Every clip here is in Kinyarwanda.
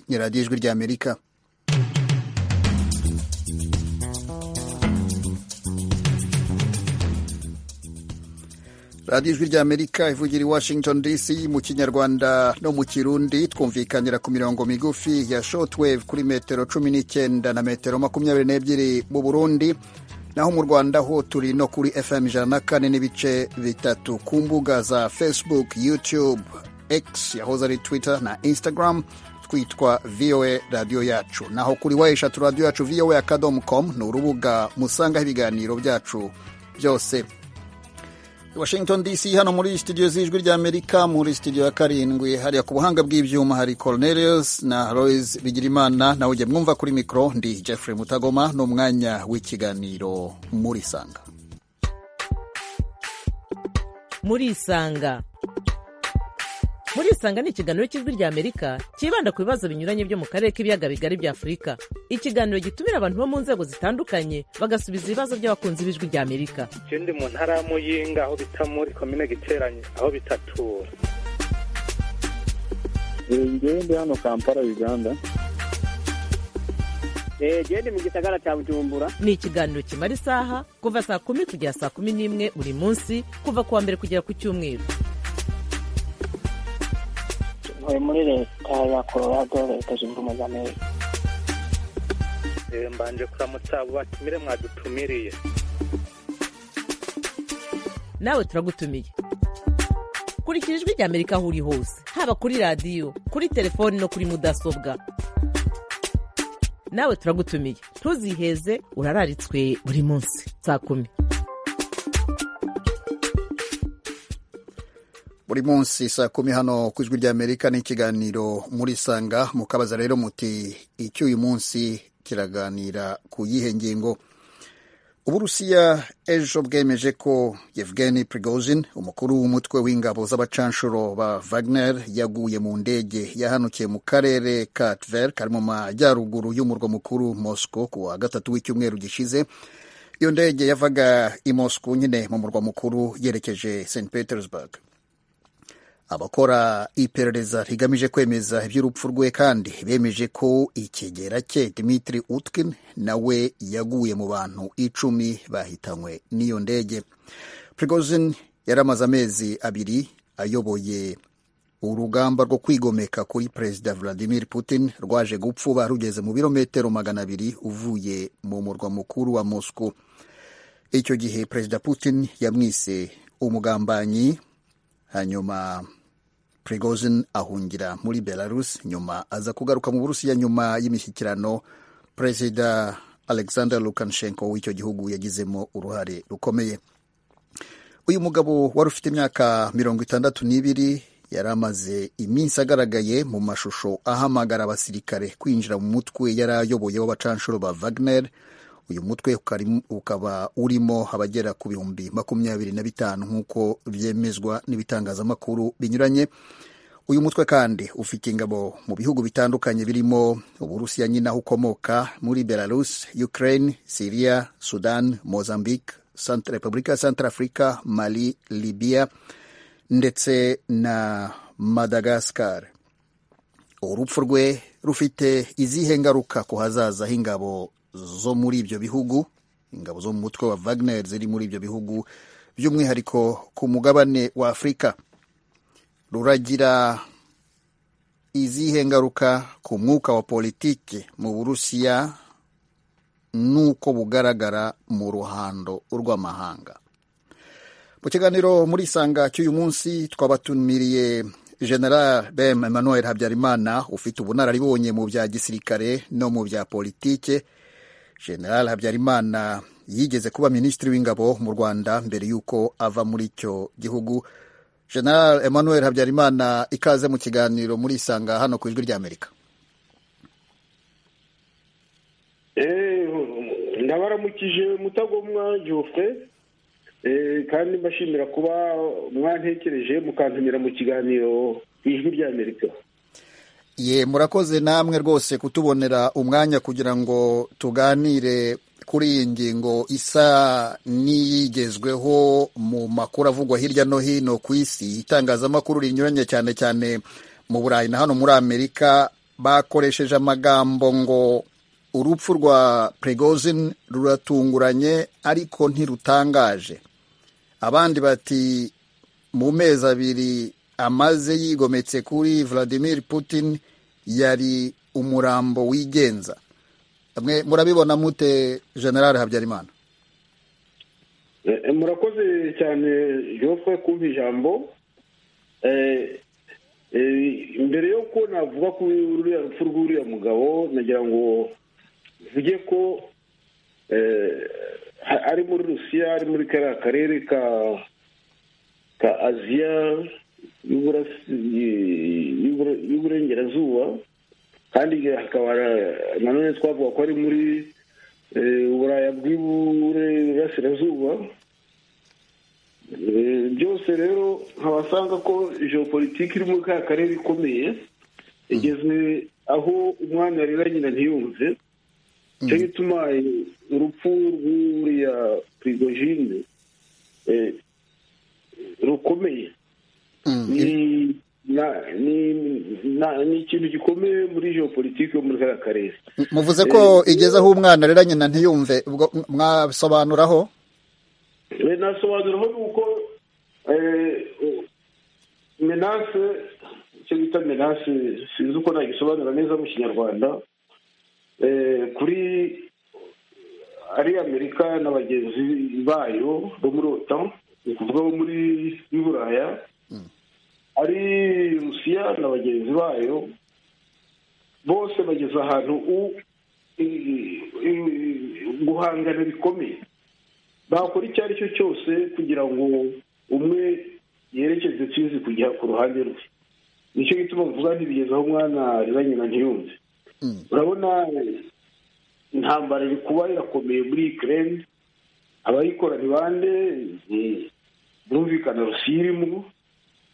ni radiyo ijwi ry'amerika radiyo ijwi ry'amerika ivugira i washington dc mu kinyarwanda no mu kirundi twumvikanira ku mirongo migufi ya shotwave kuri metero cumi n'icyenda na metero makumyabiri n'ebyiri mu burundi naho mu rwanda ho turi no kuri fm ijana na kane n'ibice bitatu ku mbuga za facebook youtube x yahoze ari twitter na instagram twitwa voa radiyo yacu naho kuri wa eshatu radiyo yacu voa akadomo komu ni urubuga musangaho ibiganiro byacu byose washington dc hano muri studio z'ijwi ry'amerika muri studio ya karindwi hariya ku buhanga bw'ibyuma hari cornelius na royce bigirimana nawe ujye mwumva kuri mikoro ndi jeffrey mutagoma n'umwanya w'ikiganiro muri sanga muri isanga muri isanga ni ikiganiro cy'ijwi ry'amerika cyibanda ku bibazo binyuranye byo mu karere k'ibiyaga bigari bya afurika ikiganiro gitumira abantu bo mu nzego zitandukanye bagasubiza ibibazo by'abakunzi b'ijwi ry'amerika ikindi mu ntara ya muyinga aho bita muri komine giteranye aho bitatura ngende hano kampala uganda gende mu gisagara cya bujumbura ni ikiganiro kimara isaha kuva saa kumi kugera saa kumi n'imwe buri munsi kuva ku wa mbere kugera ku cyumweru ntuye muri leta ya colorado leta zunze ubumwe za amerika mbanje kuramutsa abo batumire mwadutumiriye nawe turagutumiye kurikira ijwi ry'amerika aho uri hose haba kuri radiyo kuri telefoni no kuri mudasobwa nawe turagutumiye ntuziheze urararitswe buri munsi saa kumi buri munsi saa kumi hano ku ijwi ry'amerika ni ikiganiro muri sanga mukabaza rero muti icyo uyu munsi kiraganira ku yihe ngingo uburusiya ejo bwemeje ko yevgeni prigozhin umukuru w'umutwe w'ingabo z'abacanshuro ba wagner yaguye mu ndege yahanukiye mu karere ka tver kari mu majyaruguru y'umurwa mukuru moscow ku wa gatatu w'icyumweru gishize iyo ndege yavaga i moscow nyine mu murwa mukuru yerekeje st petersburg abakora iperereza rigamije kwemeza iby'urupfu rwe kandi bemeje ko ikigera cye dimitri utkin nawe yaguye mu bantu icumi bahitanywe n'iyo ndege prigozin yari amaze amezi abiri ayoboye urugamba rwo kwigomeka kuri perezida vladimir putin rwaje gupfuba rugeze mu birometero magana abiri uvuye mu murwa mukuru wa moscow icyo gihe perezida putin yamwise umugambanyi hanyuma Prigozhin ahungira muri Belarus nyuma aza kugaruka mu Burusiya nyuma y'imishyikirano Perezida Alexander Lukashenko w'icyo gihugu yagizemo uruhare rukomeye. Uyu mugabo wari ufite imyaka mirongo itandatu n'ibiri yari amaze iminsi agaragaye mu mashusho ahamagara abasirikare kwinjira mu mutwe yari ayoboye w'abacanshuro ba Wagner. Uyu mutwe ukaba urimo abagera ku bihumbi makumyabiri na bitanu nk'uko byemezwa n'ibitangazamakuru binyuranye. Uyu mutwe kandi ufite ingabo mu bihugu bitandukanye birimo Uburusiya nyine aho ukomoka muri Belarus, Ukraine, Syria, Sudan, Mozambique, Repubulika ya Centrafrica, Mali, Libya ndetse na Madagascar. Urupfu rwe rufite izihe ngaruka ku hazaza h'ingabo zo muri ibyo bihugu ingabo zo mu mutwe wa Wagner ziri muri ibyo bihugu by'umwihariko ku mugabane wa Afurika ruragira izihe ngaruka ku mwuka wa politiki mu Burusiya n'uko bugaragara mu ruhando rw'amahanga mu kiganiro muri isanga cy'uyu munsi twabatumiriye general bem emmanuel habyarimana ufite ubunararibonye mu bya gisirikare no mu bya politike general habyarimana yigeze kuba minisitiri w'ingabo mu rwanda mbere y'uko ava muri icyo gihugu general emmanuel habyarimana ikaze mu kiganiro muri isanga hano ku ijwi ry'amerika ndabaramukije mutagomwa jofre kandi mbashimira kuba mwantekereje mukantumira mu kiganiro ku ijwi ry'amerika ye murakoze namwe rwose kutubonera umwanya kugira ngo tuganire kuri iyi ngingo isa n'iyigezweho mu makuru avugwa hirya no hino ku isi itangazamakuru rinyuranye cyane cyane mu burayi na hano muri amerika bakoresheje amagambo ngo urupfu rwa Prigozhin ruratunguranye ariko ntirutangaje abandi bati mu mezi abiri amaze yigometse kuri Vladimir Putin yari umurambo wigenza mwe murabibona mute general habyarimana Eh, murakoze cyane jofwe kumpa ijambo Eh, eh, mbere y'uko navuga ku ruriya rupfu rw'uriya mugabo nagira ngo mvuge ko eh, ha- ari muri rusiya ari muri kariya karere ka ka aziya y'uburasi- y'ubura- y'uburengerazuba kandi hakaba na- nanone twavuga ko ari muri eh, uburaya bw'iburasirazuba Eh, byose rero nkabasanga ko geopolitike iri muri ka karere ikomeye igeze aho umwanya rero nyina ntiyumve cyo gituma eh, urupfu rw'uriya prigojine eh, rukomeye Mm, ni na- ni- na- ni ikintu gikomeye muri geopolitike yo muri ka karere muvuze ko igeze aho umwana arera nyina ntiyumve ubwo mwasobanuraho Eh, nasobanuraho ni uko eh, eh, menase icyo bita menase sinzi uko nagisobanura neza mu kinyarwanda Eh, kuri ari amerika na bagenzi bayo bo muri otan ni ukuvuga bo muri y'i buraya ari rusiya na bagenzi bayo bose bageze ahantu u- i- i- guhangana bikomeye bakora icyo ari cyo cyose kugira ngo umwe yerekeze tsizi kujya ku ruhande rwe nicyo gituma mvuga ntibigeze aho umwana riba nyina ntiyumve Mm. urabona intambara iri kuba irakomeye muri ukraine abayikora ni bande Ni- birumvikana rusiya irimo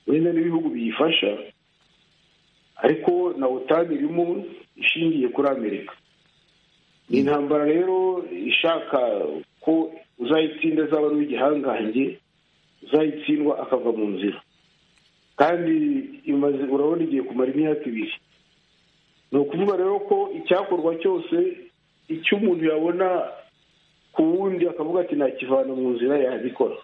wenda n'ibihugu biyifasha ariko na otani irimo ishingiye kuri amerika ni intambara rero ishaka ko uzayitsinda azaba ari uw'igihangange uzayitsindwa akava mu nzira kandi imaze urabona igiye kumara imyaka ibiri ni ukuvuga rero ko icyakorwa cyose icyo umuntu yabona ku wundi akavuga ati nakivana mu nzira yabikora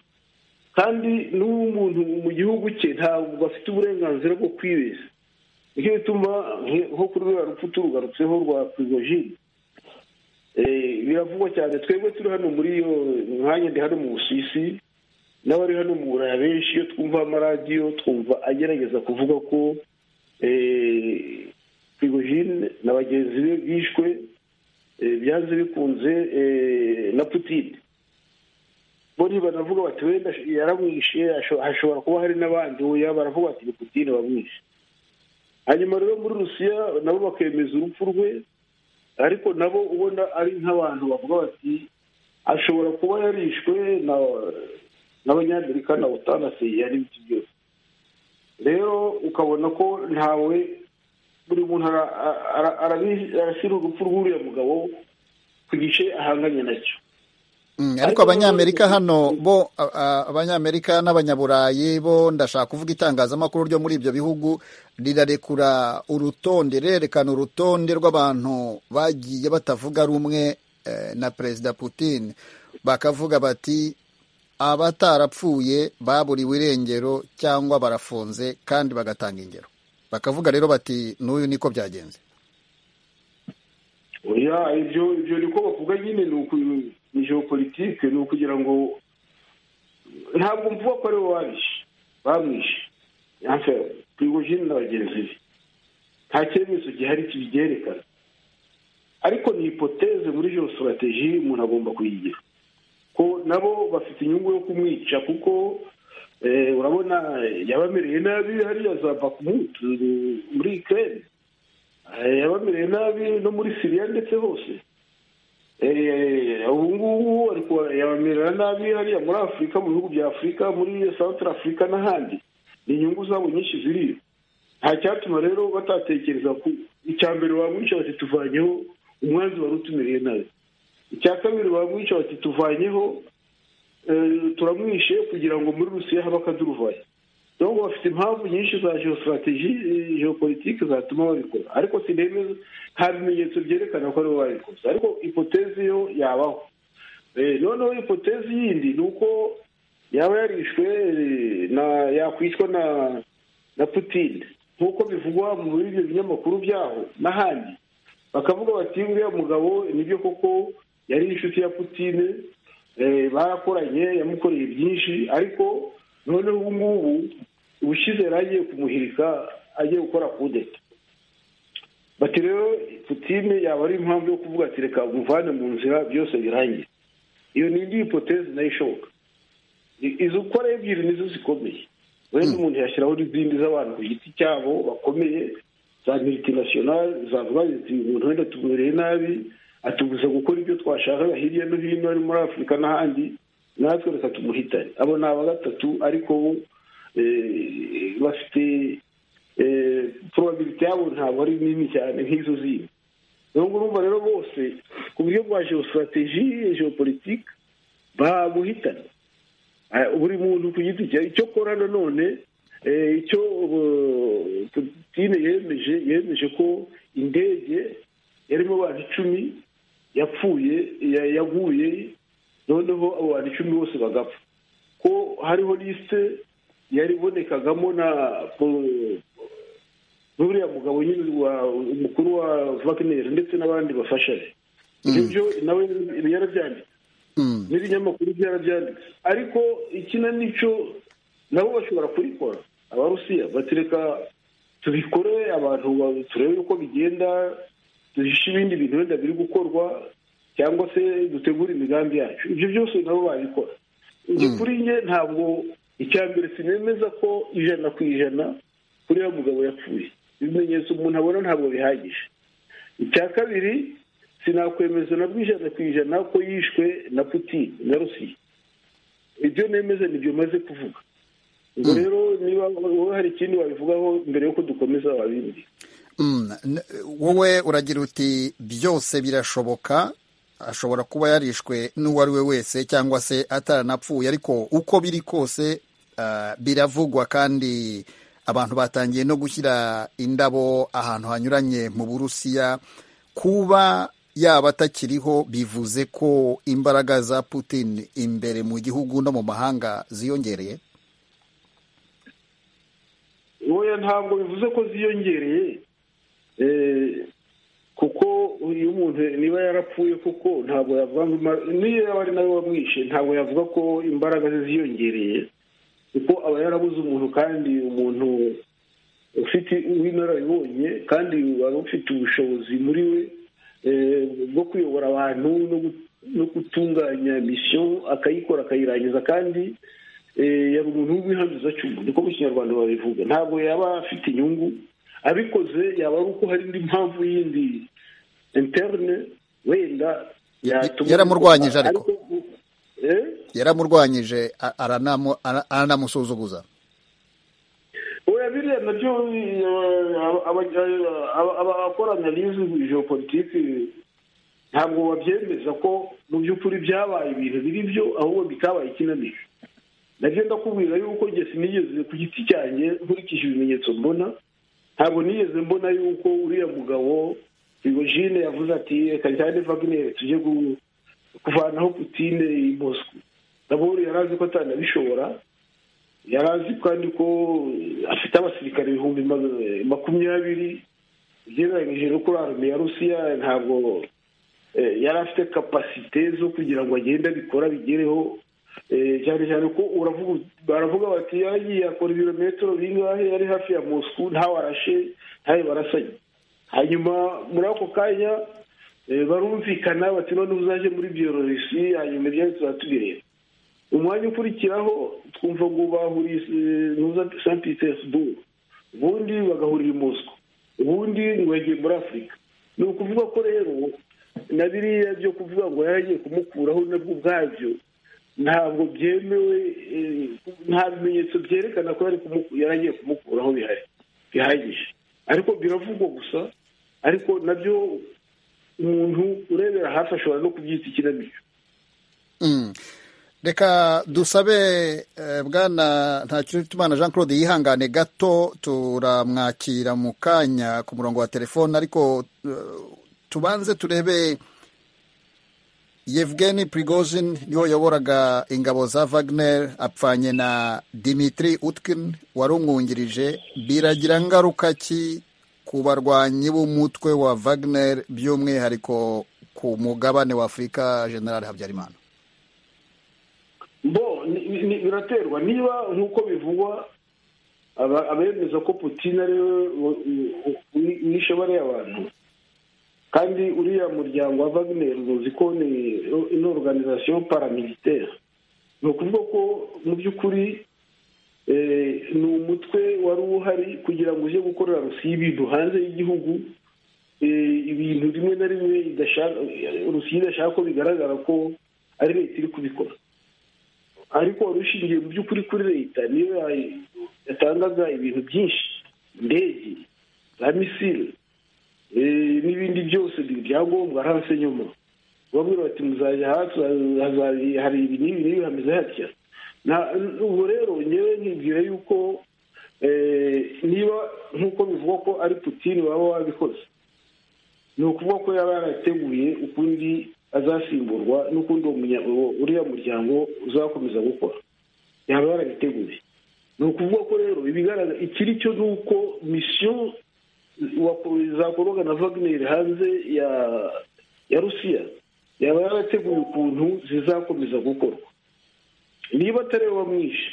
kandi n'umuntu mu gihugu cye ntabwo afite uburenganzira bwo kwibeshya nicyo gituma nk- nko kuri ruriya rupfu turugarutseho rwa prigojine Eh, biravugwa cyane twebwe turi hano muri iyo mwanya ndi hano mu busisi n'abari hano mu buraya benshi iyo twumva amaradiyo twumva agerageza kuvuga ko prigojine na bagenzi be bishwe eh, byanze bikunze eh, na putine bo ntibanavuga bati wenda yaramwishe hasho- hashobora kuba hari n'abandi oya baravuga bati ni putine wamwishe hanyuma rero muri rusiya nabo bakemeza urupfu rwe ariko nabo ubona ari nk'abantu bavuga bati ashobora kuba yarishwe na- n'abanyamerika na utanaseye ari ibiti byose rero ukabona ko ntawe buri muntu ara- ara- arabi- arashyira urupfu rw'uriya mugabo ku gice ahanganye nacyo Mm, ariko abanyamerika hano bo a- a- abanyamerika n'abanyaburayi bo ndashaka kuvuga itangazamakuru ryo muri ibyo bihugu rirarekura urutonde rirerekana urutonde rw'abantu bagiye batavuga rumwe eh, na perezida putin bakavuga bati abatarapfuye baburiwe irengero cyangwa barafunze kandi bagatanga ingero bakavuga rero bati n'uyu niko byagenze oya ibyo ibyo niko bavuga nyine ni uku ni geopolitike ni ukugira ngo ntabwo mvuga ko ariwe wabishe bamwishe yamfe prigojine na bagenzi be nta cyemezo gihari kibyerekana ariko ni ipoteze muri geostrategie umuntu agomba kuyigira ko nabo bafite inyungu yo kumwica kuko eh, urabona yabamereye nabi hariya za bakmut muri ukraine Eh, yabamereye nabi no muri siriya ndetse hose Eh, ubu ngubu ariko yabamerera nabi hariya muri afurika mu bihugu bya afurika muri santara afurika n'ahandi ni inyungu zabo nyinshi ziriyo nta cyatuma rero batatekereza ku icya mbere bamwica bati tuvanyeho umwanzi wari utumereye nabi icya kabiri bamwica bati tuvanyeho eh, turamwishe kugira ngo muri rusiya habe akaduruvayo ngo bafite impamvu nyinshi za geostrategy geopolitike zatuma babikora ariko sinemeza nta bimenyetso byerekana ko aribo babikoze ariko ipotezi yo yabaho Eh, noneho ipotezi yindi ni uko yaba yarishwe eh, na yakwicwa na na putin nk'uko bivugwa muri ibyo binyamakuru byaho n'ahandi bakavuga bati uriya mugabo nibyo koko yari inshuti ya putin eh, barakoranye yamukoreye byinshi ariko noneho ubu ngubu ubushize yari agiye kumuhirika agiye gukora kudeta bati rero putine yaba ari impamvu yo kuvuga ati reka umuvane mu nzira byose birangiye iyo ni indi hipotezi nayo ishoboka I- izo uko ari ebyiri nizo zikomeye wenda umuntu yashyiraho n'izindi z'abantu ku giti cyabo bakomeye za multinational zavuga ziti uyu muntu wenda tumereye nabi atubuza gukora ibyo twashakaga hirya no hino ari muri afurika n'ahandi natwe reka tumuhitane abo ni aba gatatu ariko bo eh, bafite eh, probability yabo ntabwo ari nini cyane nk'izo zindi niyo urumva rero bose ku buryo bwa geostrategy geopolitique baguhitana Ah, buri muntu ku giti cye icyo akora nanone eh, icyo uh, putine yemeje yemeje ko indege yarimo abantu icumi yapfuye ya- yaguye noneho abo bantu icumi bose bagapfa ko hariho lisite yari ibonekagamo na po- n'uriya mugabo nyine wa umukuru wa Wagner ndetse n'abandi bafashanye ibyo byo nawe yarabyanditse Mm. n'ibinyamakuru byarabyanditse ariko ikina n'icyo nabo bashobora kubikora abarusiya batereka tubikore abantu ba- turebe uko bigenda duhishe ibindi bintu wenda biri gukorwa cyangwa se dutegure imigambi yacu ibyo byose nabo babikora njye kuri njye ntabwo icya mbere sinemeza ko ijana ku ijana kuriya mugabo yapfuye ibimenyetso umuntu abona ntabwo bihagije icya kabiri sinakwemeza na ijana ku ijana ko yishwe na putin na rusiya ibyo nemeza nibyo maze kuvuga ubwo rero niba wowe hari ikindi wabivugaho mbere yuko dukomeza wabindi Mm, n- wowe uragira uti byose birashoboka ashobora kuba yarishwe n'uwo ari we wese cyangwa se ataranapfuye ariko uko biri kose ah, biravugwa kandi abantu batangiye no gushyira indabo ahantu hanyuranye mu burusiya kuba yaba atakiriho bivuze ko imbaraga za putin imbere mu gihugu no mu mahanga ziyongereye oya ntabwo bivuze ko ziyongereye Eh, kuko uyu muntu niba yarapfuye koko ntabwo yavuga ngo ima- niyo yaba ari nawe wamwishe ntabwo yavuga ko imbaraga ze ziyongereye kuko aba yarabuze umuntu kandi umuntu ufite w'inararibonye kandi wari ufite ubushobozi muri we eh, bwo kuyobora abantu no gu- no gutunganya misiyo akayikora akayirangiza kandi eh, yari umuntu w'ibihangiza cy'umuntu niko mu kinyarwanda babivuga ntabwo yaba afite inyungu abikoze yaba ari uko hari indi mpamvu yindi interne wenda yatuma- yaramurwanyije ariko. eh? yaramurwanyije a- aranamu- ara- aranamusuzuguza oya biriya nabyo abakora analize geopolitike ntabwo babyemeza ko mu by'ukuri byabaye ibintu biri byo ahubwo bitabaye ikinamico nabyo ndakubwira yuko njye sinigeze ku giti cyanjye nkurikije ibimenyetso mbona ntabwo nigeze mbona yuko uriya mugabo rigojine yavuze ati reka njyane vaginere tujye gu- kuvanaho putine i mosco ndabona yari azi ko atanabishobora yari azi kandi ko afite abasirikare ibihumbi ma- makumyabiri ugereranyije no kuri arme ya rusiya ntabwo eh, yari afite kapasite zo kugira ngo agende abikora bigereho eh, cyane cyane ko uravuga baravuga bati yagiye akora ibirometero bingahe yari hafi ya moscou ntawarashe ntawe barasanye hanyuma muri ako kanya eh, barumvikana bati none uzaje muri biyororisi hanyuma ibyawe tuzatubireba umwanya ukurikiraho twumva ngo bahuriye nuza saint petersbourg ubundi bagahurira i moscou ubundi ngo yagiye muri afurika ni ukuvuga ko rero na biriya byo kuvuga ngo yaragiye kumukuraho nabwo ubwabyo ntabwo byemewe eh, nta bimenyetso byerekana ko yari kumu- yaragiye kumukuraho bihari bihagije ariko biravugwa gusa ariko nabyo umuntu urebera hafi ashobora no kubyita ikinamico Mm. reka dusabe eh, bwana ntakirutimana jean claude yihangane gato turamwakira mu kanya ku murongo wa telefone ariko eh, tubanze turebe yevgeni prigozhin niwe wayoboraga ingabo za wagner apfanye na dimitri utkin wari umwungirije biragira ngaruka ki ku barwanyi b'umutwe wa wagner by'umwihariko ku mugabane wa afurika general habyarimana bo ni- ni- ni- biraterwa niba nk'uko bivugwa aba- abemeza ko putin ari we wa- u- u- wishe bariya abantu kandi uriya muryango wa wagner uzi ko ni ino organization paramilitaire ni ukuvuga ko mu by'ukuri eh, ni umutwe wari uhari kugira ngo uje gukorera rusiya ibintu hanze y'igihugu eh, ibintu rimwe na rimwe idashaka rusiya idashaka ko bigaragara ko ari leta iri kubikora ariko wari ushingiye mu by'ukuri kuri leta niyo ya- yatangaga ibintu byinshi indege za misile eh, n'ibindi byose byangombwa hanse nyuma bamwe bati muzajya hasi haza- hari ibi n'ibi n'ibi hameze hatya Na- ubu rero ngewe nkibwira yuko eh, niba nk'uko bivugwa ko ari putini waba wabikoze ni ukuvuga ko yaba yarateguye ukundi azasimburwa n'ukundi uwo munya- uwo- uriya muryango uzakomeza gukora yaba yarabiteguye ni ukuvuga ko rero ibigaragara ikiri cyo ni uko misiyo wa- zakorwaga na Wagner hanze ya ya rusiya yaba yarateguye ukuntu zizakomeza gukorwa niba atari we wamwishe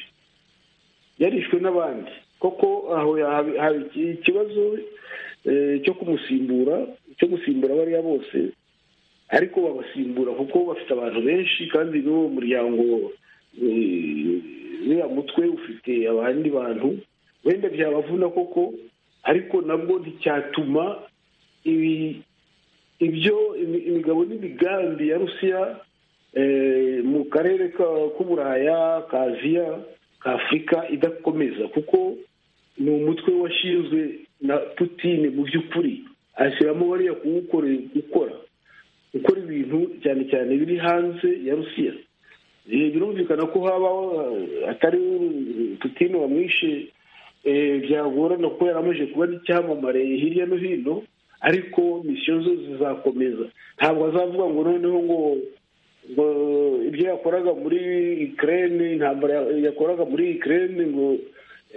yarishwe n'abandi koko aho yahabi- hari iki- ikibazo eh, cyo kumusimbura cyo gusimbura bariya bose ariko babasimbura kuko bafite abantu benshi kandi n'uwo muryango eh, uriya mutwe ufite abandi bantu wenda byabavuna koko ariko nabwo nticyatuma ibi ibyo imi- imigabo n'imigambi ya rusiya eh, mu karere ka- k'uburaya ka aziya ka afurika idakomeza kuko ni umutwe washinzwe na putine mu by'ukuri ashyiramo bariya kuwukorera gukora gukora ibintu cyane cyane biri hanze ya rusiya Eh, birumvikana ko habaho eh, atari putine wamwishe eh, byagorana kuko yari amaze kuba n'icyamamare hirya no hino ariko misiyo zo zizakomeza ntabwo azavuga ngo noneho ngo ngo ibyo yakoraga muri Ukraine intambara ya- yakoraga muri Ukraine ngo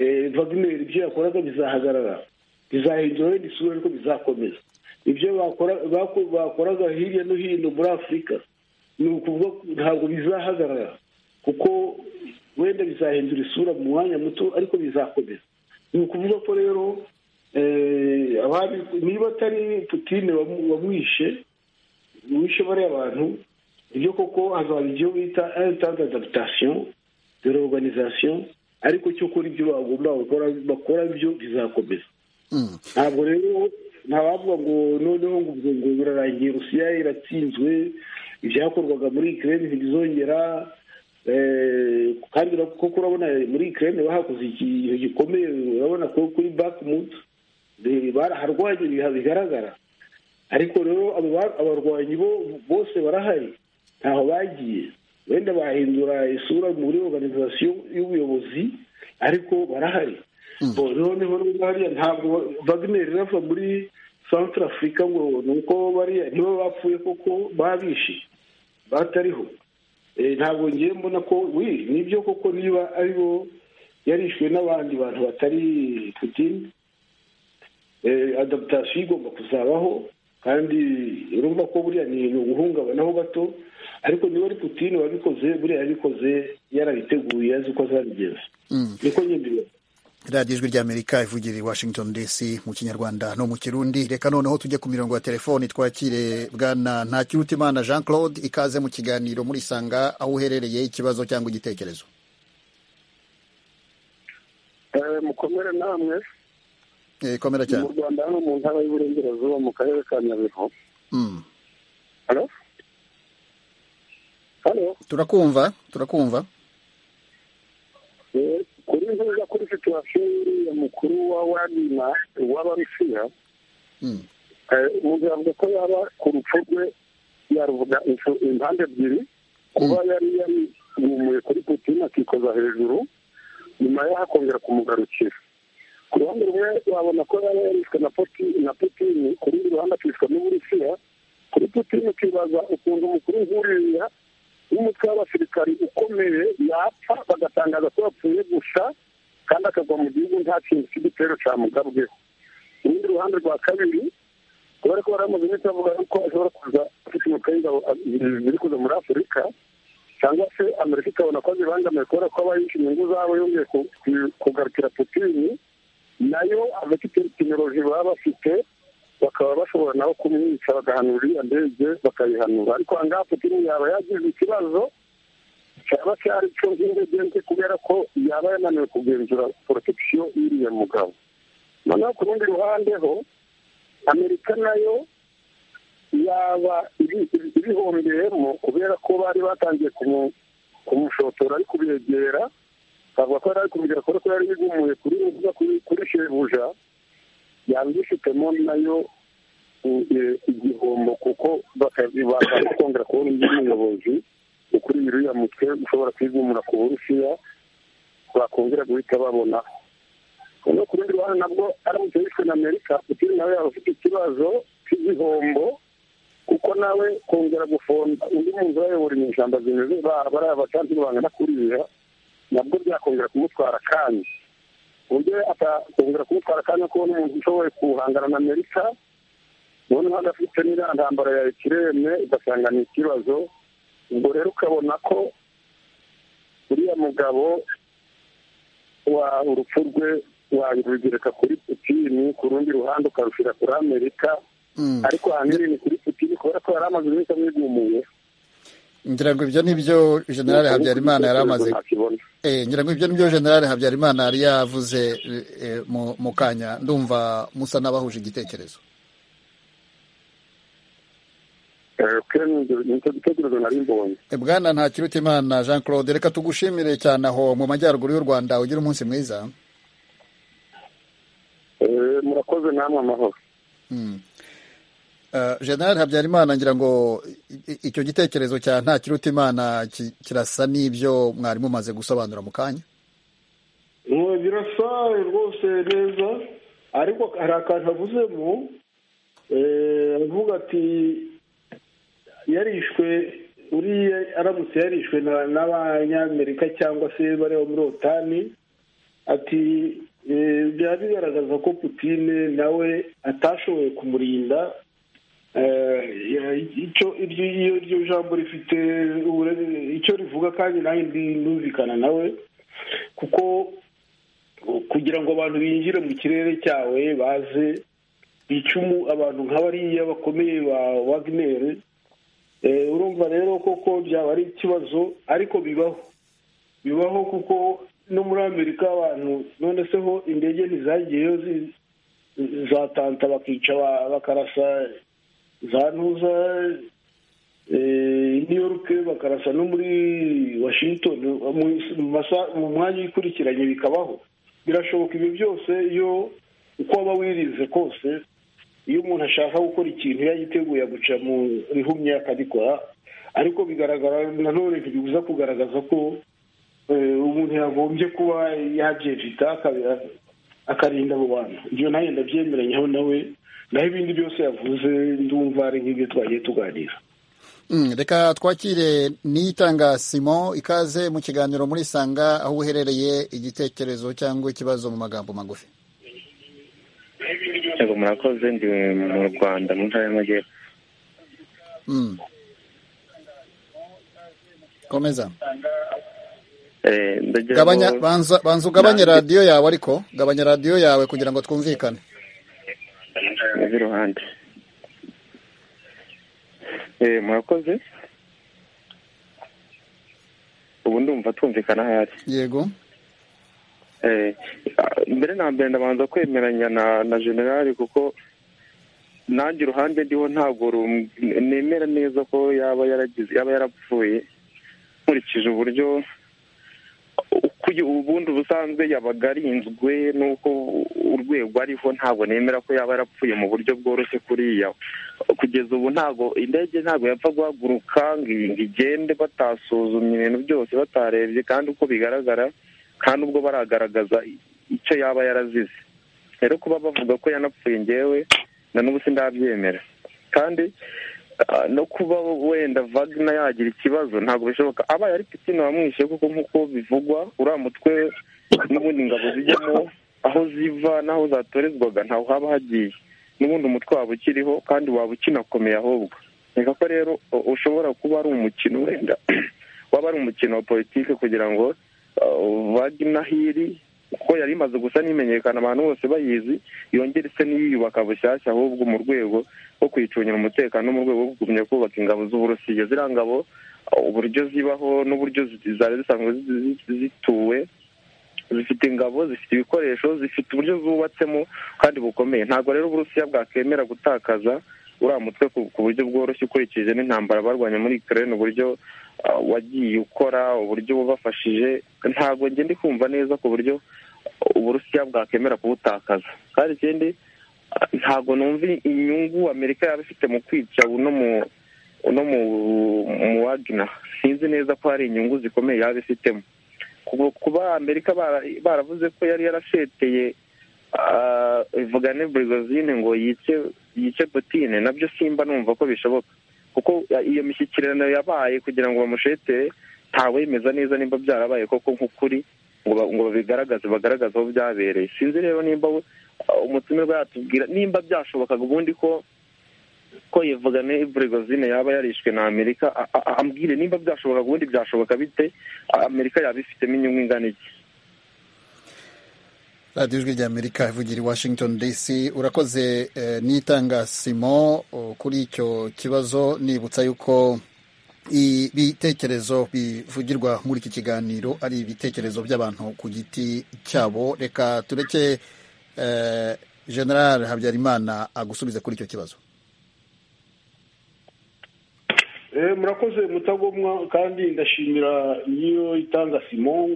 eh, Wagner ibyo yakoraga bizahagarara bizahindura wenda isura ariko bizakomeza ibyo bakora- bako- bakoraga hirya no hino muri afurika ni ukuvuga ko ntabwo bizahagarara kuko wenda bizahindura isura mu mwanya muto ariko bizakomeza ni ukuvuga ko rero eh, abandi- niba atari putine wamu- wamwishe wishe bariya bantu ibyo koko hazaba ibyo bita intente adaptation de l'organisation ariko cyo kora ibyo bagomba gukora bakora byo bizakomeza Mm. ntabwo rero ntabavuga ngo noneho ngo ubwo ngo birarangiye rusiya iratsinzwe ibyakorwaga muri ikirere ntibizongera Eh, kandi ura- kuko urabona muri ikirere bahakoze ikintu gikomeye urabona ko kuri bakumutu baraharwanye ibiha bigaragara ariko rero abo ba- abarwanyi bo- bose barahari ntaho bagiye wenda bahindura isura muri organization y'ubuyobozi ariko barahari Bo, noneho nubwo hariya ntabwo wagner irava muri centre africa ngo ni uko bariya nibo bapfuye koko babishe batariho Eh, ntabwo ngiye mbona ko wi nibyo koko niba ari bo yarishwe n'abandi bantu batari putin adaptation igomba kuzabaho kandi urumva ko buriya ni ni uguhungabanaho gato ariko niba ari putine wabikoze buriya yabikoze yarabiteguye azi uko azabigenza niko nyine mbibona radiyo ijwi ry'amerika ivugira i washington dc mu kinyarwanda no mu kirundi reka noneho tujye ku mirongo ya telefoni twakire bwana ntakirutimana jean claude ikaze mu kiganiro muri sanga aho uherereye ikibazo cyangwa igitekerezo Eh, mukomere namwe Eh, komera mu cyane rwanda hano mu ntara y'uburengerazuba mu karere ka nyabihu Mm. halo halo turakumva turakumva Eh, kuri nziza kuri situwasiyo y'uriya mukuru wa wadima w'abarusiya Mm. umuntu yavuga ko yaba ku rupfu rwe yaruvuga insu- impande ebyiri kuba yari yari yumuye kuri putin akikoza hejuru nyuma yaho akongera kumugarukira ku ruhande rumwe wabona ko yaba yarishwe na Putin- na putin ku rundi ruhande akishwa n'uburusiya kuri putin ukibaza ukuntu umukuru nk'uriya n'umutwe w'abasirikari ukomeye yapfa bagatangaza ko yapfuye gusa kandi akagwa mu gihugu nta kintu cy'igitero cyamugabweho urundi ruhande rwa kabiri kubera ko bari bamaze iminsi bavuga yuko ashobora kuza afite umutwe w'ingabo a- ziri kuza muri afurika cyangwa se amerika ikabona ko zibangamiye kubera ko aba yishyura inyungu zabo yongeye ku- ku- kugarukira putini nayo abafite tekinoloji baba bafite bakaba bashobora nabo kumwica bagahanura iriya ndege bakayihanura ariko aha ngaha putini yaba yagize ikibazo cyaba cyari cyo nk'indege nke kubera ko yaba yananiwe kugenzura porotecisiyo y'iriya mugabo noneho ku rundi ruhande ho amerika nayo yaba ibi- ibi- ibihombeyemo kubera ko bari batangiye kumu- kumushotora ari kubyegera bavuga ko yari ari kubigera kubera ko yari yigumuye kuri rubuga kuri- kuri shebuja yaba ibifitemo nayo i- i- igihombo kuko bakazi bakaza kongera kubona undi muyobozi ukuri uriya mutwe ushobora kwigumura ku burusiya bakongera guhita babonaho noneho ku rundi ruhande nabwo aramutse yishwe na amerika putin nawe yaba afite ikibazo cy'igihombo kuko nawe kongera gufonda undi muntu urayobora inyeshyamba zimeze baba ari abacansi bangana kuriya nabwo byakongera kumutwara akanya ku buryo atakongera kumutwara akanya ko n'umuntu ushoboye guhangana na amerika noneho adafite n'iriya ntambara ya ikirere ugasanga ni ikibazo ubwo rero ukabona ko uriya mugabo wa urupfu rwe warugereka kuri putini ku rundi ruhande ukarushyira kuri amerika Mm. ariko ahanini ni kuri putini kubera ko yari amaze iminsi amwigumuye ngira ngo ibyo nibyo generale habyarimana yari amaze ntakibona Eh, ngira ngo ibyo nibyo generale habyarimana yari yavuze eh, eh, mu- mu kanya ndumva musa n'abahuje igitekerezo Eh, kandi nicyo gitekerezo nari mbonye Eh, bwana ntakirutimana jean claude reka tugushimire cyane aho mu majyaruguru y'u rwanda ugira umunsi mwiza Eh, murakoze namwe amahoro Mm. Eh, generale habyarimana ngira ngo i- i- icyo gitekerezo cya ntakirutimana ki- kirasa n'ibyo mwari mumaze gusobanura mu kanya Ngo birasa rwose neza ariko hari akantu avuzemo eh, avuga ati yarishwe uriya aramutse yarishwe na- n'abanyamerika cyangwa se bareba muri otani ati eh, byaba bigaragaza ko putine nawe atashoboye kumurinda Eh, ya- icyo iryo iyo iryo jambo rifite ubure- icyo rivuga kandi nanjye ndi numvikana nawe kuko kugira ngo abantu binjire mu kirere cyawe baze icumu abantu nk'abariya bakomeye ba wagineri Eh, urumva rero koko byaba ari ikibazo ariko bibaho bibaho kuko no muri amerika abantu none se ho indege ntizagiyeyo zi- zatanta bakica ba- bakarasa za ntuza eh, new york bakarasa no muri washington mu- mu masa- mu mwanya uyikurikiranye bikabaho birashoboka ibyo byose iyo uko waba wirinze kose iyo umuntu ashaka gukora ikintu yagiteguye guca mu rihumye akabikora ariko bigaragara nanone ntibibuza kugaragaza ko eh, umuntu yagombye kuba yabyevita akabi- akarinda abo bantu ibyo nawe ndabyemeranyaho nawe naho ibindi byose yavuze ndumva ari nk'ibyo twagiye tuganira Mm, reka twakire niyitanga simon ikaze mu kiganiro muri sanga aho uherereye igitekerezo cyangwa ikibazo mu magambo magufi yego murakoze ndi mu rwanda mu ntara y'amajyepfo Mm. komeza Eh, ndagira ngo- gabanya banza banza ugabanye Nanjye- radiyo yawe ariko gabanya radiyo yawe kugira ngo twumvikane z'iruhande Eh, murakoze ubu ndumva twumvikana ahari yego Eh, ah, mbere na mbere ndabanza kwemeranya na na generali kuko nanjye uruhande ndiho ntabwo rum- nemera neza ko yaba yaragize yaba yarapfuye nkurikije uburyo uko kuko ubundi ubusanzwe yabaga arinzwe n'uko urwego ariho ntabwo nemera ko yaba yarapfuye mu buryo bworoshye kuriya kugeza ubu ntabwo indege ntabwo yapfa guhaguruka ngo igende batasuzumye ibintu byose batarebye kandi uko bigaragara nta n'ubwo baragaragaza icyo yaba yarazize rero kuba bavuga ko yanapfuye ngewe na n'ubu sindabyemera kandi no kuba wenda vagina yagira ikibazo ntabwo bishoboka abaye ari pisine wamwishe kuko nk'uko bivugwa uriya mutwe n'ubundi ingabo zijyamo aho ziva n'aho zatorezwaga ntaho haba hagiye n'ubundi umutwe waba ukiriho kandi waba ukinakomeye ahubwo reka ko rero ushobora kuba ari umukino wenda waba ari umukino wa politiki kugira ngo vagina hiri kuko yari imaze gusa n'imenyekana abantu bose bayizi yongere ise n'iyiyubaka bushyashya ahubwo mu rwego rwo kuyicungira umutekano mu rwego rwo kugumya kubaka ingabo z'uburusiya ziriya ngabo uburyo zibaho n'uburyo zari zisanzwe zituwe zifite ingabo zifite ibikoresho zifite uburyo zubatsemo kandi bukomeye ntabwo rero uburusiya bwakemera gutakaza uriya mutwe ku buryo bworoshye ukurikije n'intambara barwanya muri Ukraine uburyo wagiye ukora uburyo wabafashije ntabwo njye ndi kumva neza ku buryo uburusiya bwakemera kuwutakaza kandi ikindi ntabwo numva inyungu amerika yaba ifite mu kwica uno mu uno mu wagina sinzi neza ko hari inyungu zikomeye yaba ifitemo kuba amerika baravuze ko yari yarasheteye vugane burigozine ngo yice yice butine nabyo simba numva ko bishoboka kuko iyo mishyikirano yabaye kugira ngo bamushetere ntawemeza neza nimba byarabaye koko nk'ukuri ngo babigaragaze bagaragaze aho byabereye sinzi rero nimba umutumirwa yatubwira nimba byashobokaga ubundi ko ko yevugane burigozine yaba yarishwe na amerika ambwire nimba byashobokaga ubundi byashoboka bite amerika yaba ifitemo inyungu ingana iki radiyo ijwi ry'amerika ivugira i washington dc urakoze n'itangasimo kuri icyo kibazo nibutsa yuko ibitekerezo bivugirwa muri iki kiganiro ari ibitekerezo by'abantu ku giti cyabo reka tureke general habyarimana agusubize kuri icyo kibazo murakoze mutagomwa kandi ndashimira n'iyo itangasimo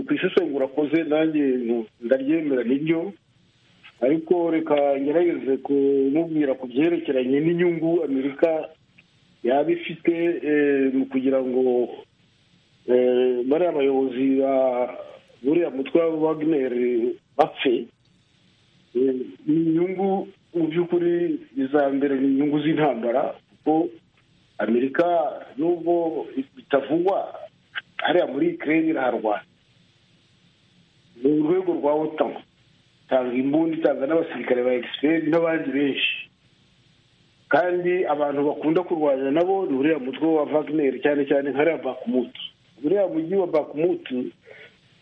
ku isesengura urakoze nanjye ndaryemera niryo ariko reka ngerageze kumubwira ku byerekeranye n'inyungu amerika yaba ifite mu kugira ngo bariya bayobozi ba buriya mutwe wa wagineri bapfe ni inyungu mu by'ukuri iza mbere ni inyungu z'intambara kuko amerika nubwo bitavugwa hariya muri ikirere iraharwana ni urwego rwa otan itanga imbunda itanga n'abasirikare ba egisiperi n'abandi benshi kandi abantu bakunda kurwanya nabo ni uriya mutwe wa vagineri cyane cyane nkariya bakumutu uriya mujyi wa bakumutu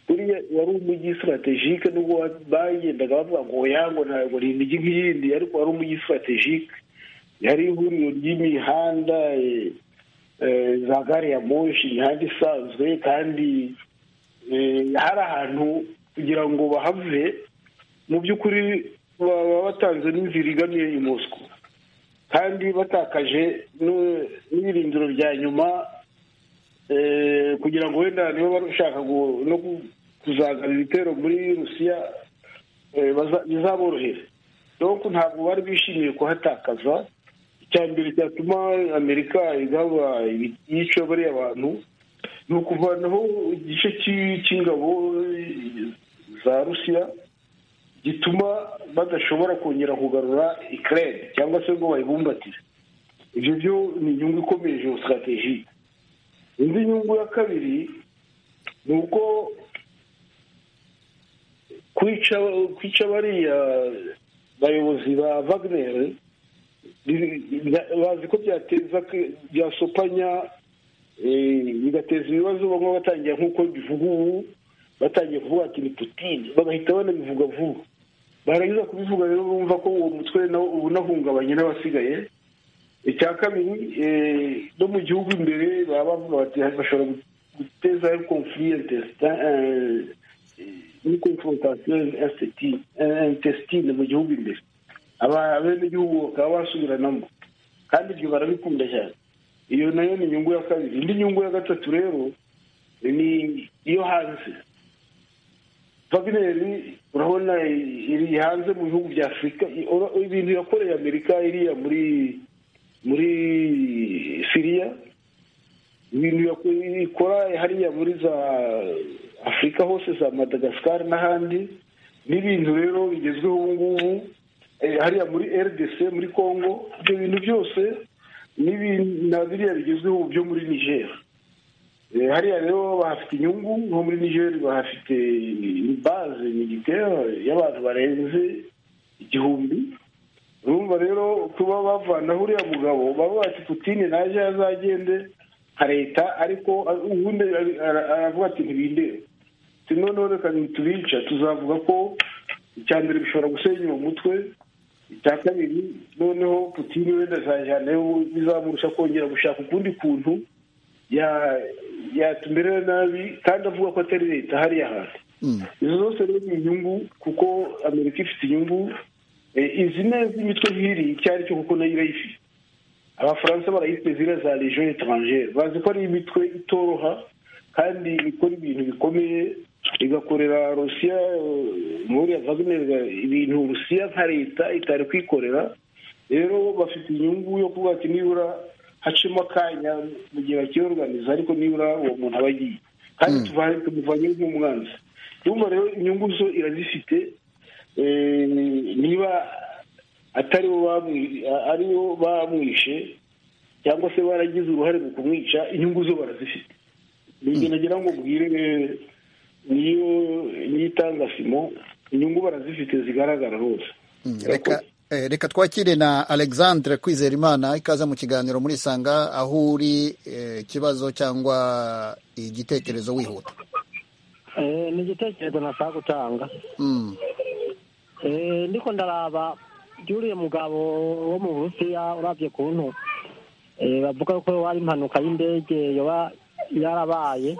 buriya wari umujyi sitarategike nubwo bagendaga bavuga ngo yango ntabwo ni imijyi nk'iyindi ariko wari umujyi sitarategike yari ihuriro ry'imihanda za gare ya moshi imihanda isanzwe kandi hari ahantu kugira ngo bahave mu by'ukuri baba batanze n'inzira igamiye i mosco kandi batakaje n'ibirindiro bya nyuma kugira ngo wenda niba bashaka no kuzagana ibitero muri rusiya bizaborohere dore ntabwo bari bishimiye kuhatakaza icya mbere cyatuma amerika igaba yica bariya bantu ni ukuvanaho igice cy'ingabo za rusiya gituma badashobora kongera kugarura ikirere cyangwa se ngo bayibumbatire ibyo byo ni inyungu ikomeye sitarateji indi nyungu ya kabiri ni uko kwica bariya bayobozi ba vagineri bazi ko byateza byasopanya bigateza ibibazo bamwe batangira nk'uko bivuga ubu batangiye kuvuga ati ni putine bagahita banabivuga vuba barangiza kubivuga rero bumva ko uwo mutwe unahungabanye n'abasigaye icya kabiri no mu gihugu imbere baba bavuga bati bashobora guteza konfuriyente ni konfrontasiyo intesitine mu gihugu imbere abenegihugu bakaba basubiranamo kandi ibyo barabikunda cyane iyo nayo ni inyungu ya kabiri indi nyungu ya gatatu rero ni iyo hanze vagineri urabona iri hanze mu bihugu bya afurika ibintu yakoreye amerika iriya muri muri siriya ibintu ikora hariya muri za afurika hose za madagascar n'ahandi n'ibintu rero bigezweho ubu ngubu hariya muri rdc muri congo ibyo bintu byose na biriya bigezweho byo muri nigeria hariya rero bahafite inyungu nko muri nigeria bahafite baze ni igitero y'abantu barenze igihumbi urumva rero kuba bavana uriya mugabo baba bati putine naje azagende nka leta ariko ubundi aravuga ati ntibindebe noneho reka tubica tuzavuga ko icya mbere bishobora gusenya uwo mutwe icya kabiri noneho putine wenda azajyanayo bizamurusha kongera gushaka ukundi kuntu yatumerera nabi kandi avuga ko atari leta hariya hantu izo zose rero ni inyungu kuko amerika ifite inyungu izi neza imitwe nk'iri icyo ari cyo kuko nayo irayifite abafaransa barayifite ziriya za legion etrangere bazi ko ari imitwe itoroha kandi ikora ibintu bikomeye igakorera rusiya muri vagineri ibintu rusiya nka leta itari kwikorera rero bafite inyungu yo kuvuga ati nibura hacimo akanya mu gihe bakiyoruganiza ariko nibura uwo muntu aba agiye kandi tumuvanye nk'umwanzi urumva rero inyungu zo irazifite niba atari aribo bamwishe cyangwa se baragize uruhare mu kumwica inyungu zo barazifite ni nagira ngo mbwire niyo n'itangasimo inyungu barazifite zigaragara hose reka twakire na alexandre Kwizerimana ikaza mu kiganiro muri isanga aho uri ikibazo cyangwa igitekerezo wihuta ni igitekerezo nashaka gutanga ndiko ndaraba byuriye mugabo wo mu burusiya urabye kuntu bavuga ko wari impanuka y'indege yoba yarabaye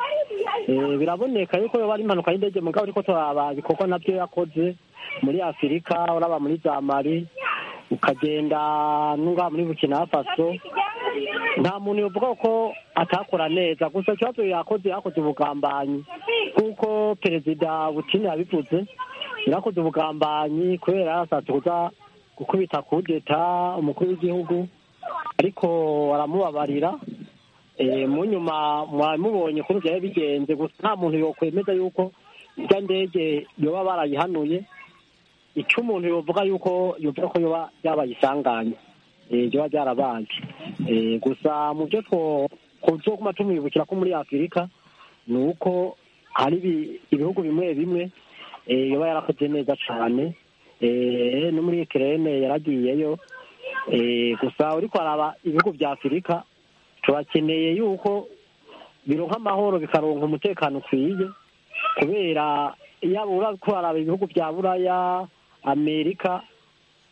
biraboneka yuko yoba ari impanuka y'indege mugabo ariko turaba ibikorwa nabyo yakoze muri afurika uraba muri za mari ukagenda n'unga muri bukina faso nta muntu uvuga ko atakora neza gusa ikibazo yakoze yakoze ubugambanyi kuko perezida butini yabivuze yarakoze ubugambanyi kubera yarashatse kuza gukubita kudeta umukuru w'igihugu ariko aramubabarira mu nyuma mwamubonye kuri byari bigenze gusa nta muntu yokwemeza yuko ijya ndege yoba barayihanuye icyo umuntu yovuga yuko yuvuga ko yoba yabayisanganye yoba byarabaye gusa mu byo twoguma tumwibukira ko muri afurika ni uko hari ibihugu bimwe bimwe yoba yarakoze neza cyane no muri kerene yaragiyeyo gusa uri kwaraba ibihugu bya afurika turakeneye yuko bironka amahoro bikaronka umutekano ukwiye kubera yaba uratwara ibihugu bya buraya amerika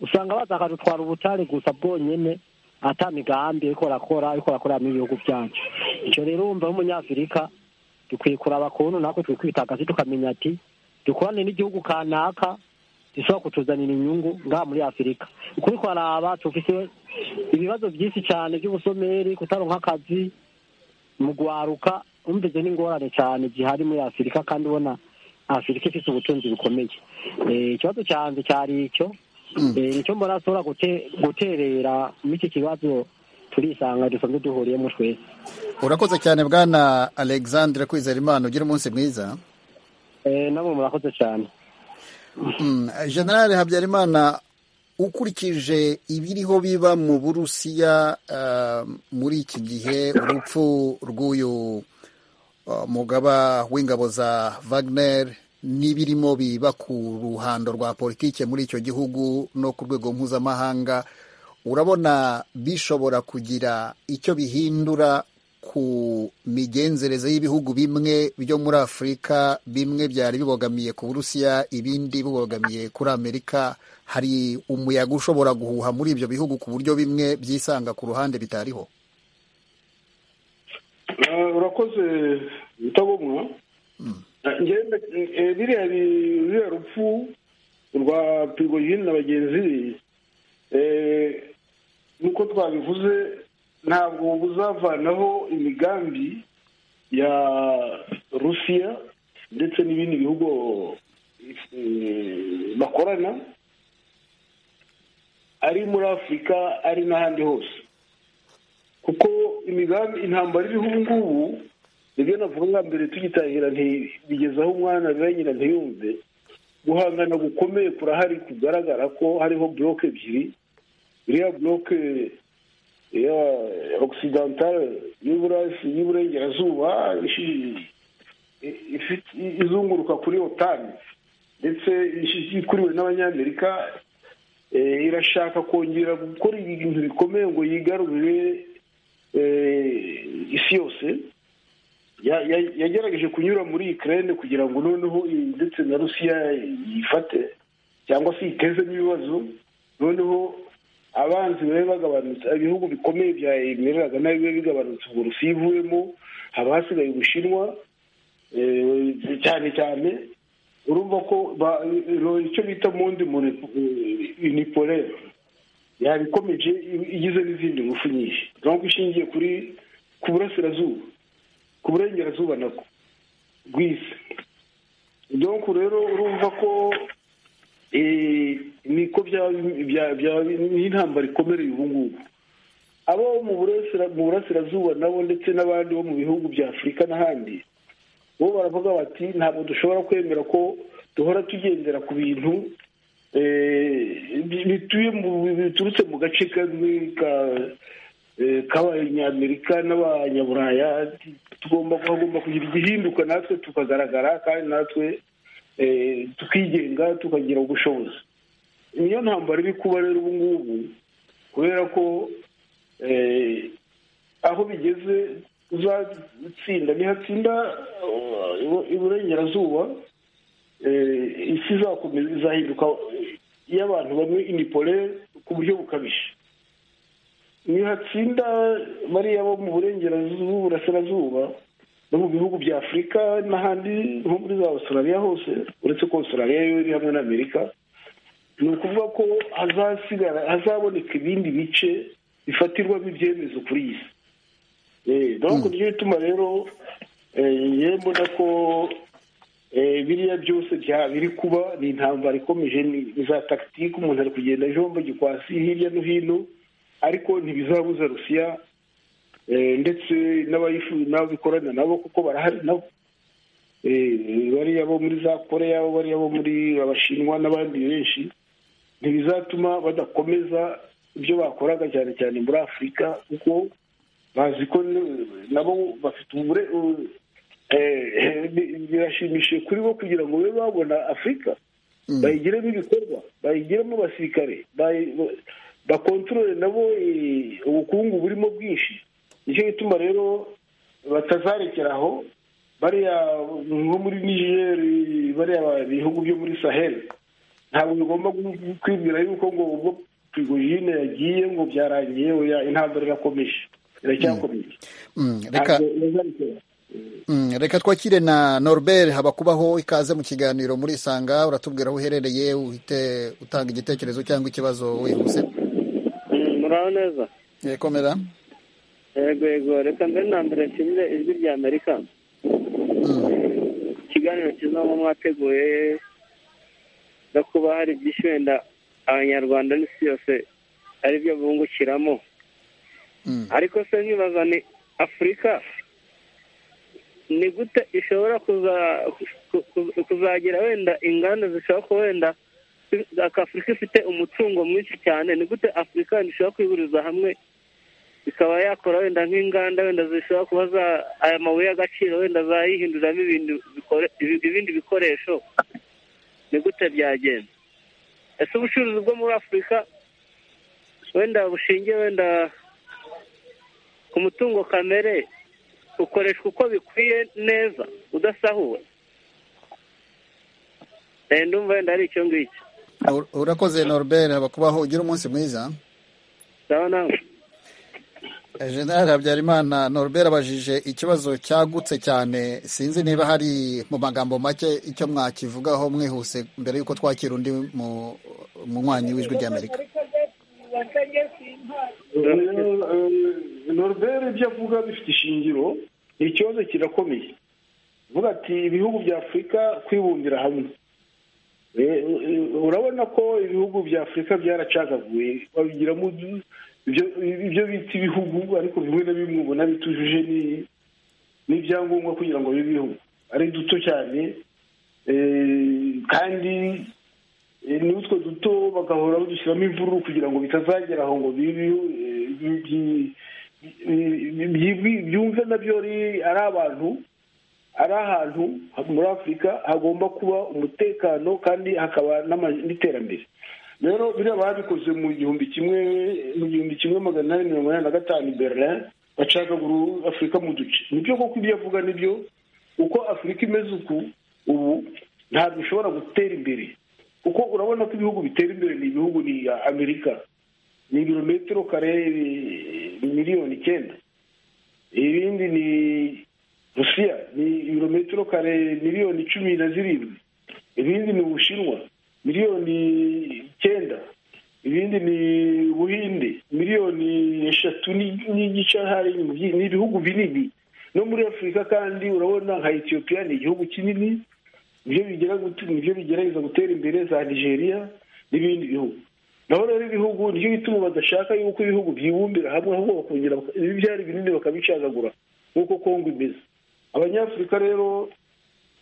usanga bataka gutwara ubutare gusa bwonyine ata migambi ariko barakora ariko barakorera mu bihugu byacu icyo rero wumva nk'umunyafurika dukwiye kuraba kuntu natwe twikwitagaze tukamenya ati dukorane n'igihugu kanaka gishobora kutuzanira inyungu ngaha muri afurika ukuri kwaraba tufite ibibazo byinshi cyane by'ubusomeri kutaronka akazi mu guharuka wumvise n'ingorane cyane zihari muri afurika kandi ubona afurika ifite ubutunzi bukomeye ikibazo cyanjye cyari icyo nicyo mbona ashobora guterera muri iki kibazo turisanga dusanzwe duhuriyemo twese urakoze cyane bwana alexandre kwizerimana ugira umunsi mwiza nabo murakoze cyane generale habyarimana ukurikije ibiriho biba mu burusiya muri iki gihe urupfu rw'uyu mugaba w'ingabo za Wagner n'ibirimo biba ku ruhando rwa politike muri icyo gihugu no ku rwego mpuzamahanga urabona bishobora kugira icyo bihindura ku migenzereze y'ibihugu bimwe byo muri afurika bimwe byari bibogamiye ku burusiya ibindi bibogamiye kuri amerika hari umuyaga ushobora guhuha muri ibyo bihugu ku buryo bimwe byisanga ku ruhande bitariho urakoze utabumwa biriya rupfu rwa pirigoyini na bagenzi be nk'uko twabivuze ntabwo buzavanaho imigambi ya rusiya ndetse n'ibindi bihugu eh, bakorana ari muri afurika ari n'ahandi hose kuko imigambi intambara iriho ubu ngubu nibyo navuga nka mbere tugitangira nti- bigeze aho umwana biba nyina ntiyumve guhangana gukomeye kurahari kugaragara ko hariho buroke ebyiri iriya buroke ya okisidantare y'iburasi y'iburengerazuba ishi- i- ifite- i- izunguruka kuri otani ndetse ishi- ikuriwe n'abanyamerika eh, irashaka kongera gukora ibintu bikomeye ngo yigarurire eh, isi yose ya- ya- yagerageje kunyura muri ikirere kugira ngo noneho i- ndetse na rusiya yifate cyangwa se yitezemo ibibazo noneho abanzi babe bagabanutse ibihugu bikomeye byayemereraga nawe bibe bigabanutse ubwo rusiya ivuyemo haba hasigaye ubushinwa eh, cyane cyane urumva ko ba- eh, icyo bita mu ndi unipolere yabikomeje i- igize n'izindi ngufu nyinshi ntabwo ishingiye kuri ku burasirazuba ku burengerazuba nako bw'isi donc rero urumva ko eh, niko byaba- bya- byaba n'intambara ikomereye ubu ngubu abo mu burasira- mu burasirazuba nabo ndetse n'abandi bo mu bihugu bya afurika n'ahandi bo baravuga bati ntabwo dushobora kwemera ko duhora tugendera ku bintu eh, bi- bituye mu- biturutse mu gace kamwe ka eh, k'abanyamerika n'abanyaburaya tugomba hagomba kugira igihinduka natwe tukagaragara kandi natwe eh, tukigenga tukagira ubushobozi niyo ntambara iri kuba rero ubu ngubu kubera ko eh, aho bigeze uzatsinda nihatsinda uh, iburengerazuba eh, isi izakomeza izahinduka iy'abantu bamwe inipole ku buryo bukabije nihatsinda bariya bo mu burengerazuba burasirazuba no mu bihugu bya afurika n'ahandi nko muri za australia hose uretse ko australia yo iri hamwe na amerika ni ukuvuga ko hazasigara hazaboneka ibindi bice bifatirwamo ibyemezo kuri iyi si Eh, donc niyo bituma rero yewe mbona ko eh, biriya byose bya biri kuba ni intambara ikomeje ni ni za tagitike umuntu ari kugenda ajomba gikwasi hirya no hino ariko ntibizabuza rusiya eh, ndetse n'abayifu- n'ababikorana nabo kuko barahari nabo Eh, bariya bo muri za koreya bariya bo muri abashinwa n'abandi benshi ntibizatuma badakomeza ibyo bakoraga cyane cyane muri afurika kuko bazi ko n- nabo bafite ubure u- eh, eh, bi- birashimishije kuri bo kugira ngo babe babona afurika bayigiremo ibikorwa bayigiremo abasirikare bayi- ba- bakontorore nabo eh, ubukungu burimo bwinshi nicyo gituma rero batazarekera aho bariya nko muri nigeri bariya ba- bihugu byo muri saheli ntabwo bigomba gu- kwibwira yuko ngo ubwo prigogine yagiye ngo byarangiye oya intambara irakomeje iracyakomeje Mm, reka ntabwo bazarekera Mm, reka twakire na Norbert Habakubaho ikaze mu kiganiro muri Isanga uratubwira aho uherereye uhite utanga igitekerezo cyangwa ikibazo wihuse muraho neza yekomera yego yego reka mbere na mbere nshimire ijwi rya amerika ikiganiro cyiza mu mwateguye no kuba hari byinshi wenda abanyarwanda n'isi yose ari byo bungukiramo Mm. ariko se nkibaza ni afurika ni gute ishobora kuza ku- ku- kuzagira wenda inganda zishobora kuba wenda afurika ifite umutungo mwinshi cyane ni gute afurika ishobora kwihuriza hamwe ikaba yakora wenda nk'inganda wenda zishobora kuba za aya mabuye y'agaciro wenda zayihinduriramo ibintu bikore- ibi- ibindi bikoresho ni gute byagenda ese ubucuruzi bwo muri afurika wenda bushingiye wenda ku mutungo kamere ukoreshwa uko bikwiye neza udasahuwe Eh, ndumva wenda ari icyo ngicyo Ur- urakoze Norbert Habakubaho ugira umunsi mwiza sawa nawe Eh, General Habyarimana Norbert abajije ikibazo cyagutse cyane sinzi niba hari mu magambo make icyo mwakivugaho mwihuse mbere y'uko twakira undi mu munywanyi w'ijwi ry'Amerika Eh, Norbert ibyo avuga bifite ishingiro ni ikibazo kirakomeye vuga ati ibihugu bya afurika kwibumbira hamwe Eh, urabona ko ibihugu bya afurika byaracagaguye babigiramo ibyo ibyo bita ibihugu ariko bimwe na bimwe ubona bitujuje ni- n'ibyangombwa kugira ngo bibe ibihugu ari duto cyane eh, kandi eh, n'utwo duto bagahora badushyiramo imvururu kugira ngo bitazagera aho ngo bibe ibihu- eh, bi- bi- bi- bi- bi- byumve nabyo ari ari abantu ari ahantu muri afurika hagomba kuba umutekano kandi hakaba n'ama- n'iterambere rero biriya babikoze mu gihumbi kimwe mu gihumbi kimwe magana inani mirongo inani na gatanu i berlin bacagagura afurika mu duce nibyo koko ibyo avuga nibyo uko afurika imeze uku ubu ntabwo ishobora gutera imbere kuko urabona ko ibihugu bitera imbere ni ibihugu ni amerika ni ibirometero kare eh, miliyoni icyenda ibindi ni rusiya ni ibirometero kare miliyoni cumi na zirindwi ibindi ni ubushinwa miliyoni icyenda ibindi ni ubuhinde miliyoni eshatu ni- n'igice hari mu byi- ni ibihugu binini no muri afurika kandi urabona nka etiyopiya ni igihugu kinini nibyo bigera gute- nibyo bigerageza gutera imbere za nigeria n'ibindi bihugu naho rero ibihugu nicyo gituma badashaka yuko ibihugu byibumbira hamwe ahubwo bakongera baka- ibi byari binini bakabicagagura nk'uko kongo imeze abanyafurika rero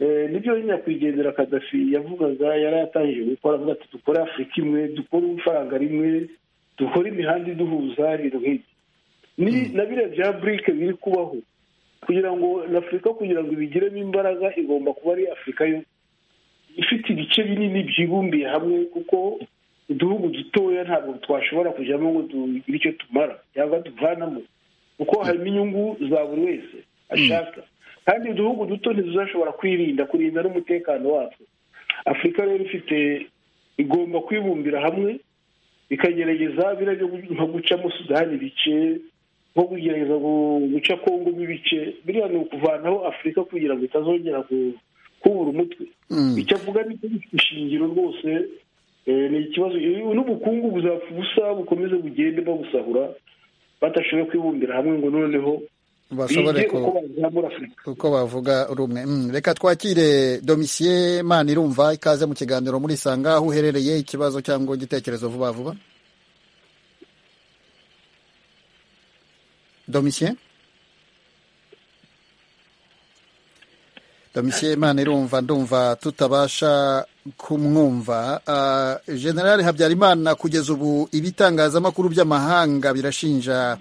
eh, nibyo nyakwigendera kadafi yavugaga yari yatangije gukora avuga ati dukore afurika imwe dukore ifaranga rimwe dukore imihanda iduhuza ibintu nk'ibyo ni na biriya bya burike biri kubaho kugira ngo na afurika kugira ngo ibigiremo imbaraga igomba kuba ari afurika yo ifite ibice binini byibumbiye hamwe kuko uduhugu dutoya ntabwo twashobora kujyamo ngo tugire icyo tumara cyangwa tuvanamo kuko harimo inyungu za buri wese ashaka kandi uduhugu duto ntizashobora kwirinda kurinda n'umutekano watwo afurika rero ifite igomba kwibumbira hamwe ikagerageza biriya byo gu- nko gucamo sudani ibice nko kugerageza gu- guca kongo ibice biriya ni ukuvanaho afurika kugira ngo itazongera ku- kubura umutwe icyo avuga ni ishingiro rwose eh, ni ikibazo eh, n'ubukungu buzapfa ubusa bukomeze bugende babusahura badashoboye kwibumbira hamwe ngo noneho bashobore bige ku uko bazamura afurika uko bavuga rumwe Mm, reka twakire domisiye mani irumva ikaze mu kiganiro murisanga aho uherereye ikibazo cyangwa igitekerezo vuba vuba domisiye domisiye mani irumva ndumva tutabasha kumwumva Ah, generale habyarimana kugeza ubu ibitangazamakuru by'amahanga birashinja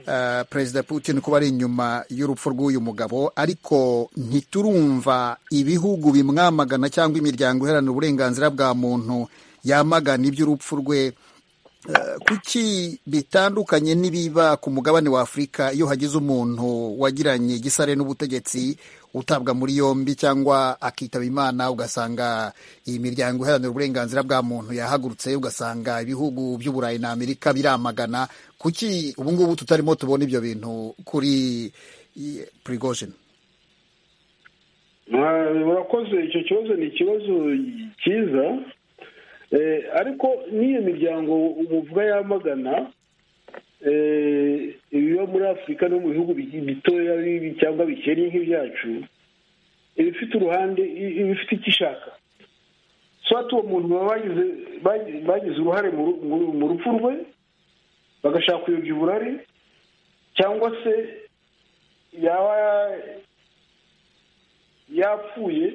ah, perezida putin kuba ari inyuma y'urupfu rw'uyu mugabo ariko ntiturumva ibihugu bimwamagana cyangwa imiryango iharanira uburenganzira bwa muntu yamagana iby'urupfu rwe Eh, kuki bitandukanye n'ibiba ku mugabane wa afurika iyo hagize umuntu wagiranye igisare n'ubutegetsi utabwa muri yombi cyangwa akitaba imana ugasanga iyi miryango iharanira uburenganzira bwa muntu yahagurutse ugasanga ibihugu by'uburayi na amerika biramagana kuki ubu ngubu tutarimo tubona ibyo bintu kuri prigojin Mwa- urakoze icyo kibazo ni ikibazo cyiza Eh, ariko n'iyo miryango umuvuga yamagana eh, ibiba muri afurika no mu bihugu bi- bitoya bi- cyangwa bikennye nk'ibyacu iba ifite uruhande i- iba ifite icyo ishaka swati uwo muntu baba bagize bagi- bagize uruhare mu ru- mu mu rupfu rwe bagashaka kuyobya uburari cyangwa se yaba yapfuye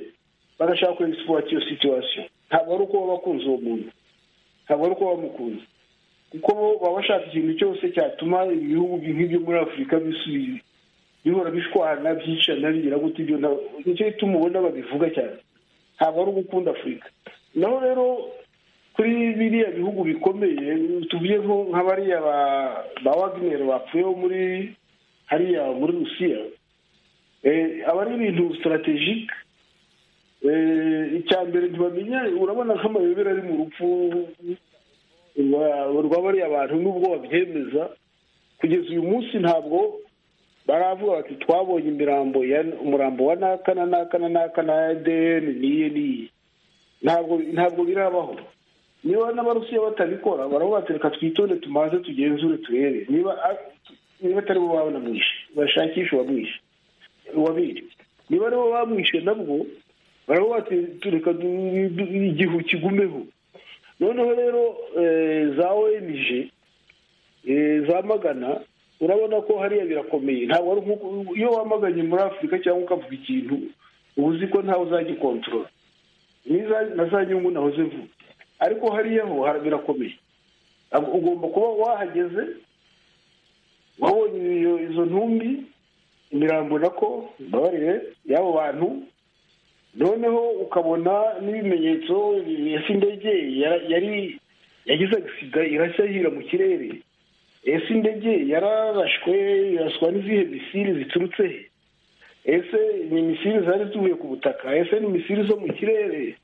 bagashaka kuri egisipuwati iyo situwasiyo ntabwo ari uko baba bakunze uwo muntu ntabwo ari uko baba bamukunze kuko bo baba bashaka ikintu cyose cyatuma ibihugu nk'ibyo muri afurika bisubiye bihora bishwana byicana bigira gute ibyo nta- nicyo gituma ubona babivuga cyane ntabwo ari ugukunda afurika naho rero kuri biriya bihugu bikomeye tuvuye nko nka bariya ba- ba wagineri bapfuye bo muri hariya muri rusiya Eh, aba ari ibintu sitarategike icya mbere ntibamenya urabona nk'amayobera ari mu rupfu rwa- rwa bariya bantu n'ubwo babyemeza kugeza uyu munsi ntabwo baravuga bati twabonye imirambo ya umurambo wa naka na naka na naka na ADN niye niye ntabwo ntabwo birabaho niba n'abarusiya batabikora baravuga bati reka twitonde tumaze tugenzure turebe niba niba atari bo babona mwishe bashakishe uwamwishe wabiri niba aribo bamwishe nabwo baraba tureka igihu kigumeho noneho rero eh, za ong eh, za magana urabona ko hariya birakomeye ntabwo ari nk'uko iyo wamaganye muri afurika cyangwa ukavuga ikintu uba uzi ko ntawe uzagikontorora niza na za nyungu nahoze vuba ariko hariya ho hara- birakomeye Ntabwo- ugomba kuba wahageze wabonye iyo- izo ntumbi imirambo nako mbabarire y'abo bantu noneho ukabona n'ibimenyetso ese indege yara- yari yagize agisiga irashya yira mu kirere ese indege yararashwe iraswa n'izihe misiri ziturutse he ese ni misiri zari zivuye ku butaka ese ni misiri zo mu kirere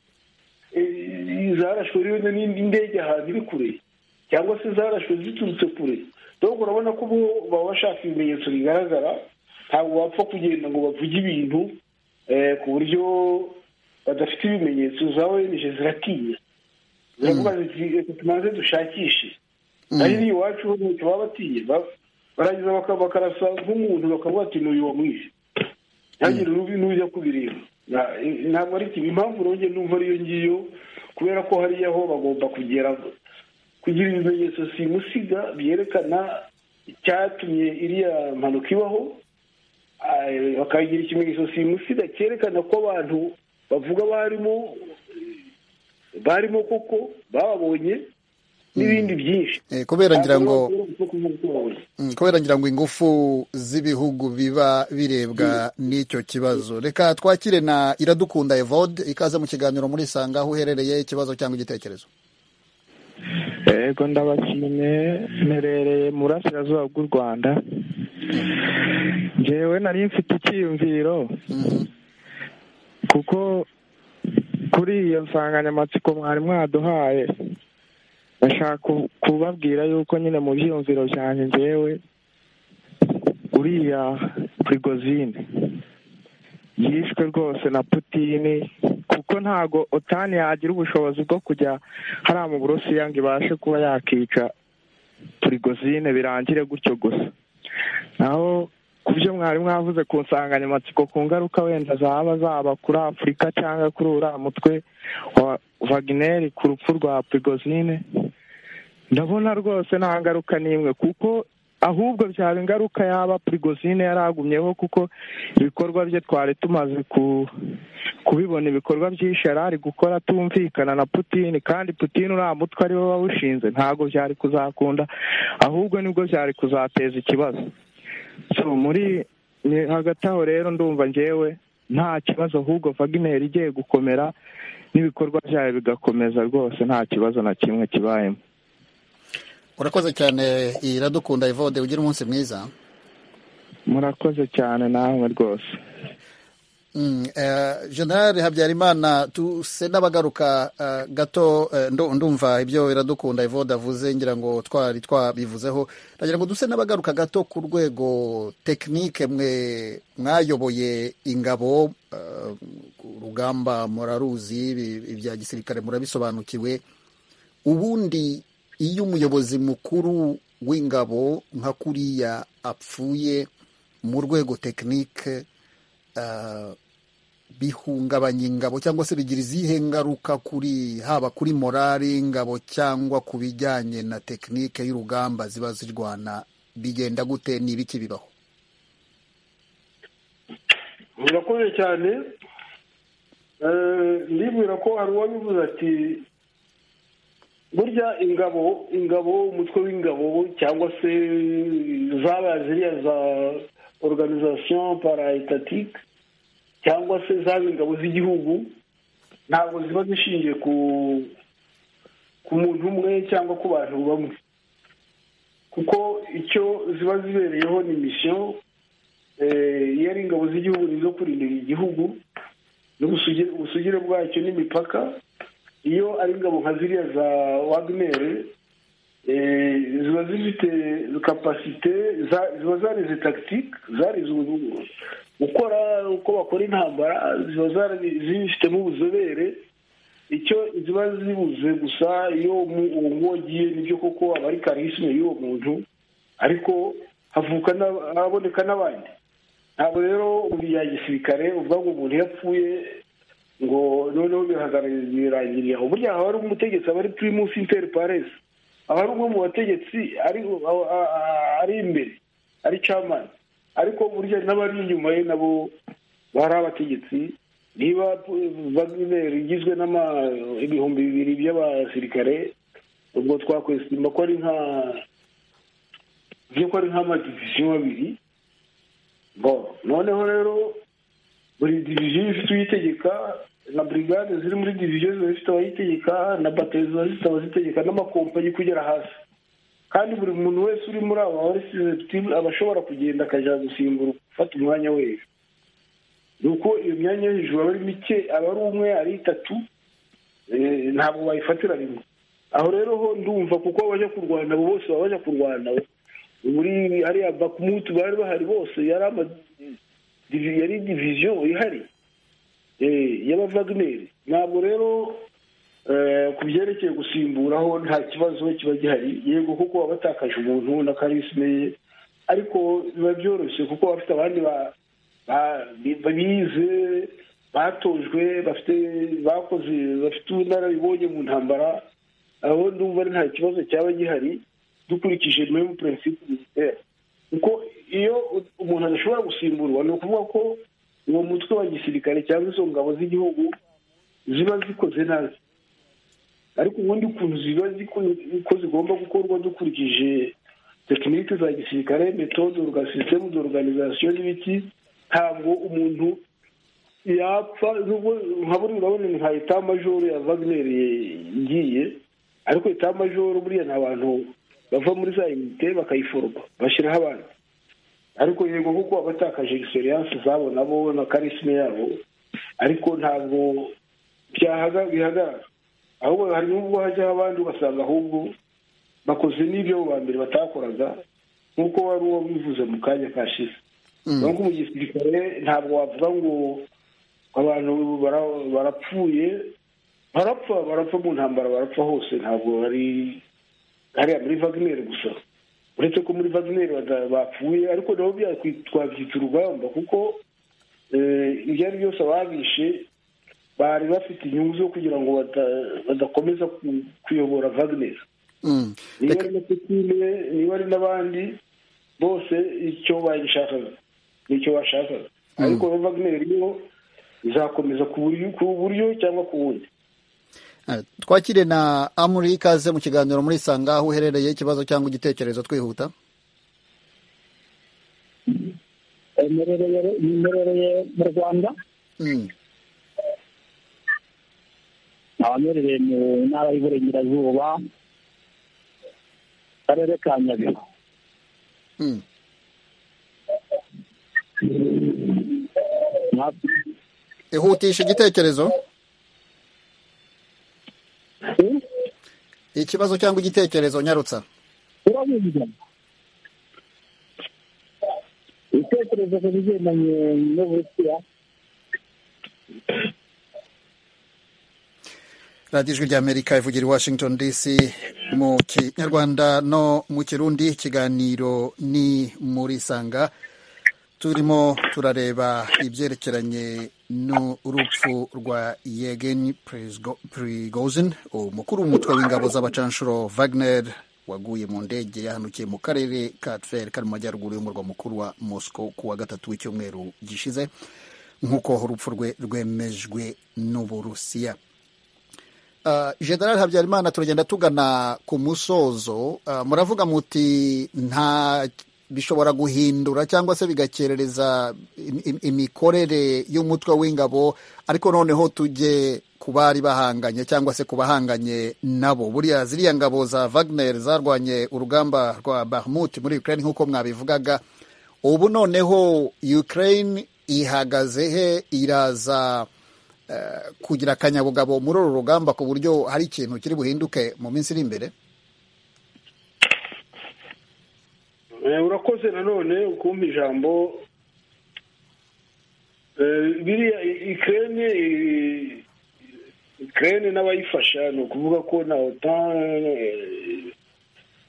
Eh, zarashwe rero n'indege ahantu iri kure cyangwa se zarashwe ziturutse kure donc urabona ko bo baba bashaka ibimenyetso bigaragara ntabwo bapfa kugenda ngo bavuge ibintu eh, ku buryo badafite ibimenyetso za ong ziratinya ziravuga ziti "Reka tubanze dushakishe nahiri iwacu ho ntacyo baba batiye ba- barangiza baka- bakarasa nk'umuntu bakavuga ati n'uyu wamwishe ntihagire n'ubi- n'ujya kubireba Na- ntabwo ari kimwe impamvu rero numva ariyo ngiyo kubera ko hariya ho bagomba kugera kugira ibimenyetso simusiga byerekana icyatumye iriya mpanuka ibaho ah, bakagira ikimenyetso simusiga cyerekana ko abantu bavuga barimo barimo koko bababonye n'ibindi byinshi Eh, kubera ngira ngo ngo Mm, kubera ngira ngo ingufu z'ibihugu biba birebwa n'icyo kibazo reka twakire na iradukunda evode ikaze mu kiganiro muri sanga aho uherereye ikibazo cyangwa igitekerezo yego ndabashimye mperereye mu burasirazuba bw'u rwanda njyewe nari mfite icyiyumviro kuko kuri iyo nsanganyamatsiko mwari mwaduhaye ndashaka ku- kubabwira yuko nyine mu byiyumviro byanjye njyewe uriya prigozine yishwe rwose na putini kuko ntago otani yagira ubushobozi bwo kujya hariya mu burusiya ngo ibashe kuba yakica turigozine birangire gutyo gusa naho ku byo mwari mwavuze ku nsanganyamatsiko ku ngaruka wenda zaba zaba kuri afurika cyangwa kuri uriya mutwe wa vagineri ku rupfu rwa prigozine ndabona rwose nta ngaruka n'imwe kuko ahubwo byaba ingaruka yaba prigozine yaragumyeho kuko ibikorwa bye twari tumaze ku- kubibona ibikorwa byinshi yari ari gukora tumvikana na putini kandi putini uriya mutwe ariwe wawushinze ntabwo byari kuzakunda ahubwo nibwo byari kuzateza ikibazo So, muri ni hagati aho rero ndumva njyewe nta kibazo ahubwo vagineri igiye gukomera n'ibikorwa byayo bigakomeza rwose nta kibazo na kimwe kibayemo urakoze cyane iradukunda evode ugira umunsi mwiza murakoze cyane namwe rwose Mm, eh, general habyarimana tuse n'abagaruka eh, gato eh, ndu- ndumva ibyo iradukunda evode avuze ngira ngo twari twabivuzeho ndagira ngo duse n'abagaruka gato ku rwego tekinike mwe mwayoboye ingabo eh, urugamba muraruzi ibi- ibya gisirikare murabisobanukiwe ubundi iyo umuyobozi mukuru w'ingabo nka kuriya apfuye mu rwego tekinike ah, bihungabanya ingabo cyangwa se bigira izihe ngaruka kuri haba kuri morali y'ingabo cyangwa ku bijyanye na tekinike y'urugamba ziba zirwana bigenda gute ni ibiki bibaho murakoze cyane Eh, ndibwira ko hari uwabivuze ati burya ingabo ingabo umutwe w'ingabo cyangwa se zaba ziriya za organization paraetatique cyangwa se zaba ingabo z'igihugu ntabwo ziba zishingiye ku ku muntu umwe cyangwa ku bantu bamwe kuko icyo ziba zibereyeho ni mission Eh, iyo ari ingabo z'igihugu ni izo kurindira igihugu n'ubusugire ubusugire bwacyo n'imipaka iyo ari ingabo nka ziriya za wagner eh, ziba zifite kapasite za- ziba zarize tagitike zarize ubu- gukora uko bakora intambara ziba zari- zibifitemo ubuzobere icyo ziba zibuze gusa iyo mu- uwo nguwo agiye nibyo koko aba ari karisime y'uwo muntu ariko havuka n'ab- haboneka n'abandi ntabwo rero buriya gisirikare uvuga ngo umuntu yapfuye ngo noneho birangiriye aho burya haba hari umutegetsi aba ari pirimusi interi paresi aba ari umwe mu bategetsi ari ari imbere ari camani ariko burya n'abari inyuma ye nabo bari abategetsi niba vagineri igizwe n'ibihumbi bibiri by'abasirikare ubwo twakwesima ko ari nka ko ari nk'amadiviziyo abiri noneho rero buri diviziyo ifite uyitegeka na burigade ziri muri diviziyo ziba zifite abayitegeka na batari ziba zifite abazitegeka n'amakompanyi kugera hasi kandi buri muntu wese uri muri aba warisizitiri aba ashobora kugenda akajya gusimbura gufata umwanya we ni uko iyo myanya yo hejuru aba ari mike aba ari umwe ari itatu ntabwo wayifatira rimwe aho rero ho ndumva kuko abajya kurwana abo bose baba bajya kurwana muri hariya bakumutu bari bahari bose yari ama yari diviziyo ihari y'abavagineri ntabwo rero ku byerekeye gusimburaho nta kibazo kiba gihari yego kuko baba batakaje umuntu na karisime ye ariko biba byoroshye kuko bafite abandi bize batojwe bafite bakoze bafite ubunararibonye mu ntambara aho ndumva nta kibazo cyaba gihari dukurikije memu purinsipu minisiteri kuko iyo umuntu adashobora gusimburwa ni ukuvuga ko uwo mutwe wa gisirikare cyangwa izo ngabo z'igihugu ziba zikoze nabi ariko ubundi ukuntu ziba uko zigomba gukorwa dukurikije tekinike za gisirikare metode sisitemu d'organizasiyo n'ibiki ntabwo umuntu yapfa nka buri urabona ni nka etamajoro ya vagineri igiye ariko etamajoro buriya ni abantu bava muri za unite bakayiforoma bashyiraho abandi ariko yego kuko abatakaje egisperiyanse zabo nabo na karisime yabo ariko ntabwo bihagarara ahubwo hari n'ubwo hajyaho abandi ugasanga ahubwo bakoze n'ibyo abo ba mbere batakoraga nk'uko wari uwo bivuze mu kanya kashize nk'uko mu gisirikare ntabwo wavuga ngo abantu barapfuye barapfa barapfa mu ntambara barapfa hose ntabwo bari hariya muri vagineri gusa uretse ko muri vagineri bapfuye ariko nabo twabyita urugamba kuko ibyo ari byose ababishe bari bafite inyungu zo kugira ngo badakomeza kuyobora vagineri niba ari na pepinire niba ari n'abandi bose icyo bayishakaga nicyo bashakaga ariko vagineri yo izakomeza ku buryo cyangwa ku bundi twakire na amuri ikaze mu kiganiro muri sanga aho uherereye ikibazo cyangwa igitekerezo twihuta mperereye mu rwanda nkaba mperereye mu ntara y'uburengerazuba karere ka nyabihu ihutisha igitekerezo ikibazo cyangwa igitekerezo nyarutsa urabizi ibitekerezo ku bigendanye n'uburusiya radiyo ijwi ry'amerika ivugira i washington dc mu kinyarwanda no mu kirundi ikiganiro ni muri sanga turimo turareba ibyerekeranye n'urupfu rwa yegeni prigozin umukuru w'umutwe w'ingabo z'abacanshuro wagner waguye mu ndege yahanukiye mu karere ka tferi kari mu majyaruguru y'umurwa mukuru wa moscow ku wa gatatu w'icyumweru gishize nk'uko urupfu rwe rwemejwe n'uburusiya general habyarimana turagenda tugana ku musozo muravuga muti nta bishobora guhindura cyangwa se bigakerereza imikorere y'umutwe w'ingabo ariko noneho tujye ku bari bahanganye cyangwa se ku bahanganye nabo buriya ziriya ngabo za Wagner zarwanye urugamba rwa Bakhmut muri Ukraine nk'uko mwabivugaga ubu noneho Ukraine ihagaze he iraza kugira akanyabugabo muri uru rugamba ku buryo hari ikintu kiri buhinduke mu minsi iri imbere urakoze nanone ukumva ijambo biriya ikirere ikirere n'abayifasha ni ukuvuga ko na otan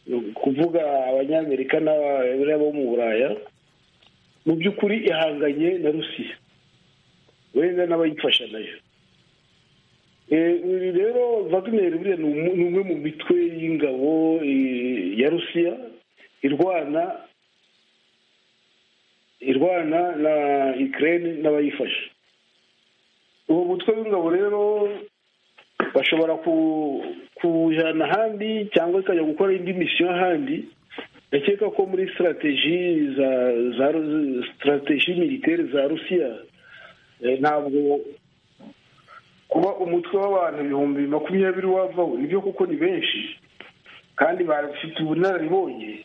ni ukuvuga abanyamerika n'abariya bo mu buraya mu by'ukuri ihanganye na rusiya wenda n'abayifasha nayo uyu rero vagineri buriya ni umu- ni umwe mu mitwe y'ingabo eh, ya rusiya irwana irwana na ikirere n'abayifasha uwo mutwe w'ingabo rero bashobora ku- kuwujyana ahandi cyangwa ikajya gukora indi misiyo ahandi ndakeka ko muri sitarateji za za Ru- sitarateji militeri za rusiya eh, ntabwo kuba umutwe w'abantu ibihumbi makumyabiri wavaho nibyo kuko ni benshi kandi bafite ubunararibonye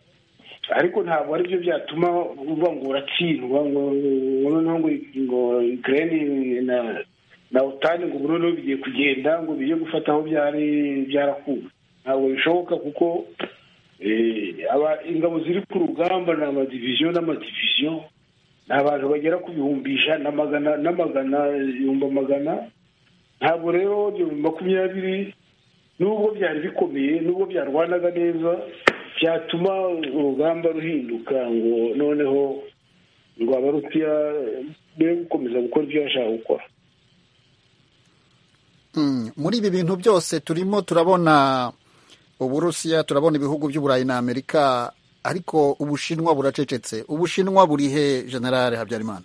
ariko ntabwo ari byo byatuma uba ngo uratsindwa ngo noneho ngo ngo ikirere na na utani ngo noneho bigiye kugenda ngo bijye gufata aho byari byarakuwe ntabwo bishoboka kuko eh, aba- ingabo ziri ku rugamba ni amadiviziyo n'amadiviziyo ni abantu bagera ku bihumbi ijana na magana n'amagana ibihumbi magana ntabwo rero ibihumbi makumyabiri nubwo byari bikomeye nubwo byarwanaga neza byatuma urugamba ruhinduka ngo noneho ngo abarusiya be gukomeza gukora ibyo bashaka gukora Mm, muri ibi bintu byose turimo turabona uburusiya turabona ibihugu by'uburayi na amerika ariko ubushinwa buracecetse ubushinwa buri he generale habyarimana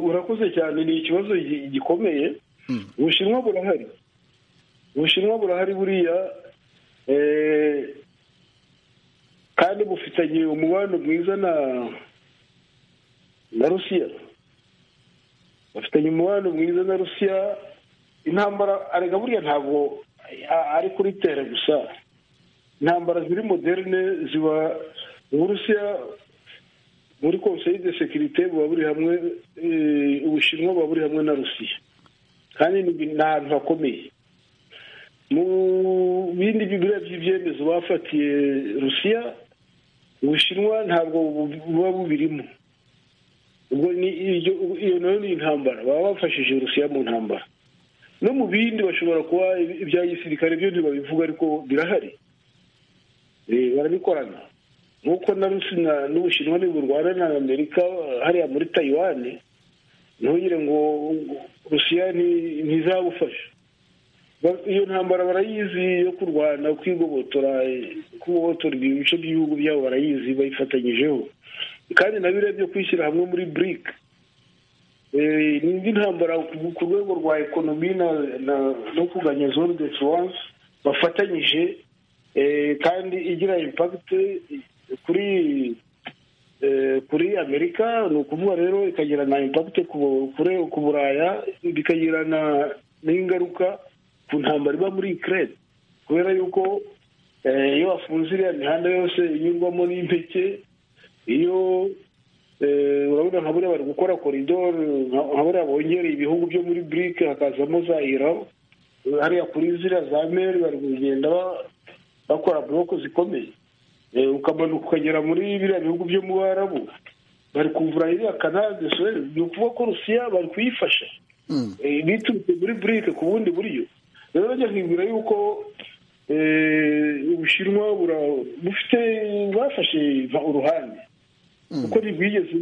urakoze cyane ni ikibazo gi- gikomeye ubushinwa burahari ubushinwa burahari buriya eh, kandi bufitanye umubano mwiza na na rusiya bafitanye umubano mwiza na rusiya intambara arega buriya ntabwo a- ari kuri tere gusa intambara ziri moderne ziba uburusiya muri conseil de sécurité buba buri hamwe eh, ubushinwa buba buri hamwe na rusiya kandi ni ibintu- ni ahantu hakomeye mu bindi bibiriya by'ibyemezo bafatiye rusiya ubushinwa ntabwo bu- buba bubirimo ubwo ni iryo iyo nayo ni intambara baba bafashije rusiya mu ntambara no mu bindi bashobora kuba ibya gisirikare byo ntibabivuga ariko birahari Eh, barabikorana nk'uko na rusina n'ubushinwa ntiburwana na amerika hariya muri tayiwani ntugire ngo rusiya nti- ntizabufasha Ba- iyo ntambara barayizi yo kurwana kwigobotora eh, kugobotora ibice by'ibihugu byabo barayizi bayifatanyijeho kandi na biriya byo kwishyira hamwe muri bric Eh, ni indi ntambara ku- ku rwego rwa ekonomi na- na- no kuganya zone de influence bafatanyije eh, kandi igira impact kuri eh, kuri amerika ni ukuvuga rero ikagira na impact ku kure- ku buraya bikagira na- n'ingaruka ku ntambara iba muri ukraine kubera yuko eh, iyo bafunze iriya mihanda yose inyurwamo n'impeke iyo eh, urabona nka buriya bari gukora koridoro nka nka buriya bongereye ibihugu byo muri burike hakazamo za irabo hariya kuri ziriya za meri bari kugenda ba- bakora buroko zikomeye Eh, ukamanuka ukagera muri biriya bihugu byo mu barabu bari kuvura iriya kanade suwezi ni ukuvuga ko rusiya bari kuyifasha Mm. Eh, biturutse muri burike ku bundi buryo rero njya nkibwira yuko eh, ubushinwa bura- bufite bwafashe uruhande kuko ntibwigeze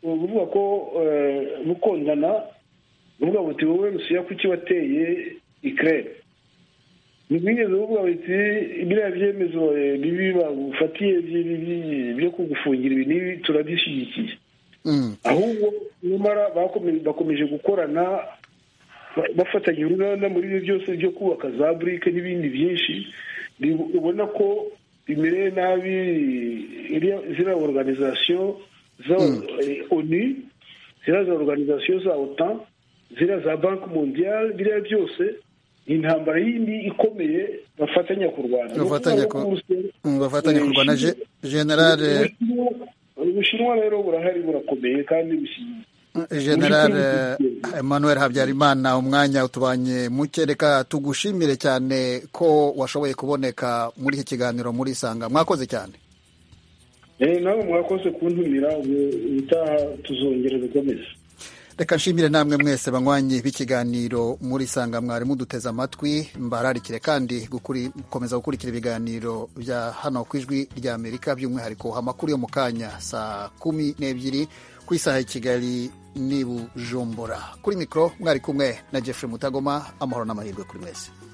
buvuga ko eh, bukundana buvuga buti wowe rusiya kuki wateye ikirere ntibwigeze buvuga buti biriya byemezo eh, bibi bagufatiye by'i- by'i- byo kugufungira ibi n'ibi turabishyigikiye Mm. ahubwo nyamara bakomeje- bakomeje gukorana ba- bafatanya uruganda muri ibyo byose byo kubaka za burike n'ibindi byinshi ni- ubona ko bimereye nabi iriya- ziriya organization za eh, onu ziriya za organization za otan ziriya za banki mondiale biriya byose ni intambara yindi ikomeye bafatanya kurwana Ni ukuvuga bafatanya ngo ku- Uburusiya- Mm, bafatanya kurwana Je- generale Ubushinwa- ubushinwa rero burahari burakomeye kandi bushyigikiye generale emmanuel habyarimana umwanya utubanye muke reka tugushimire cyane ko washoboye kuboneka muri iki kiganiro muri isanga mwakoze cyane Eh, nawe mwakoze kuntumira ubu ubutaha tuzongera gukomeza reka nshimire namwe mwese banywanyi b'ikiganiro muri sanga mwari muduteze amatwi mbararikire kandi gukuri- gukomeza gukurikira ibiganiro bya hano ku ijwi rya amerika by'umwihariko amakuru yo mu kanya saa kumi n'ebyiri ku isaha ya kigali n'i bujumbura kuri mikoro mwari kumwe na jeffrey mutagoma amahoro n'amahirwe kuri mwese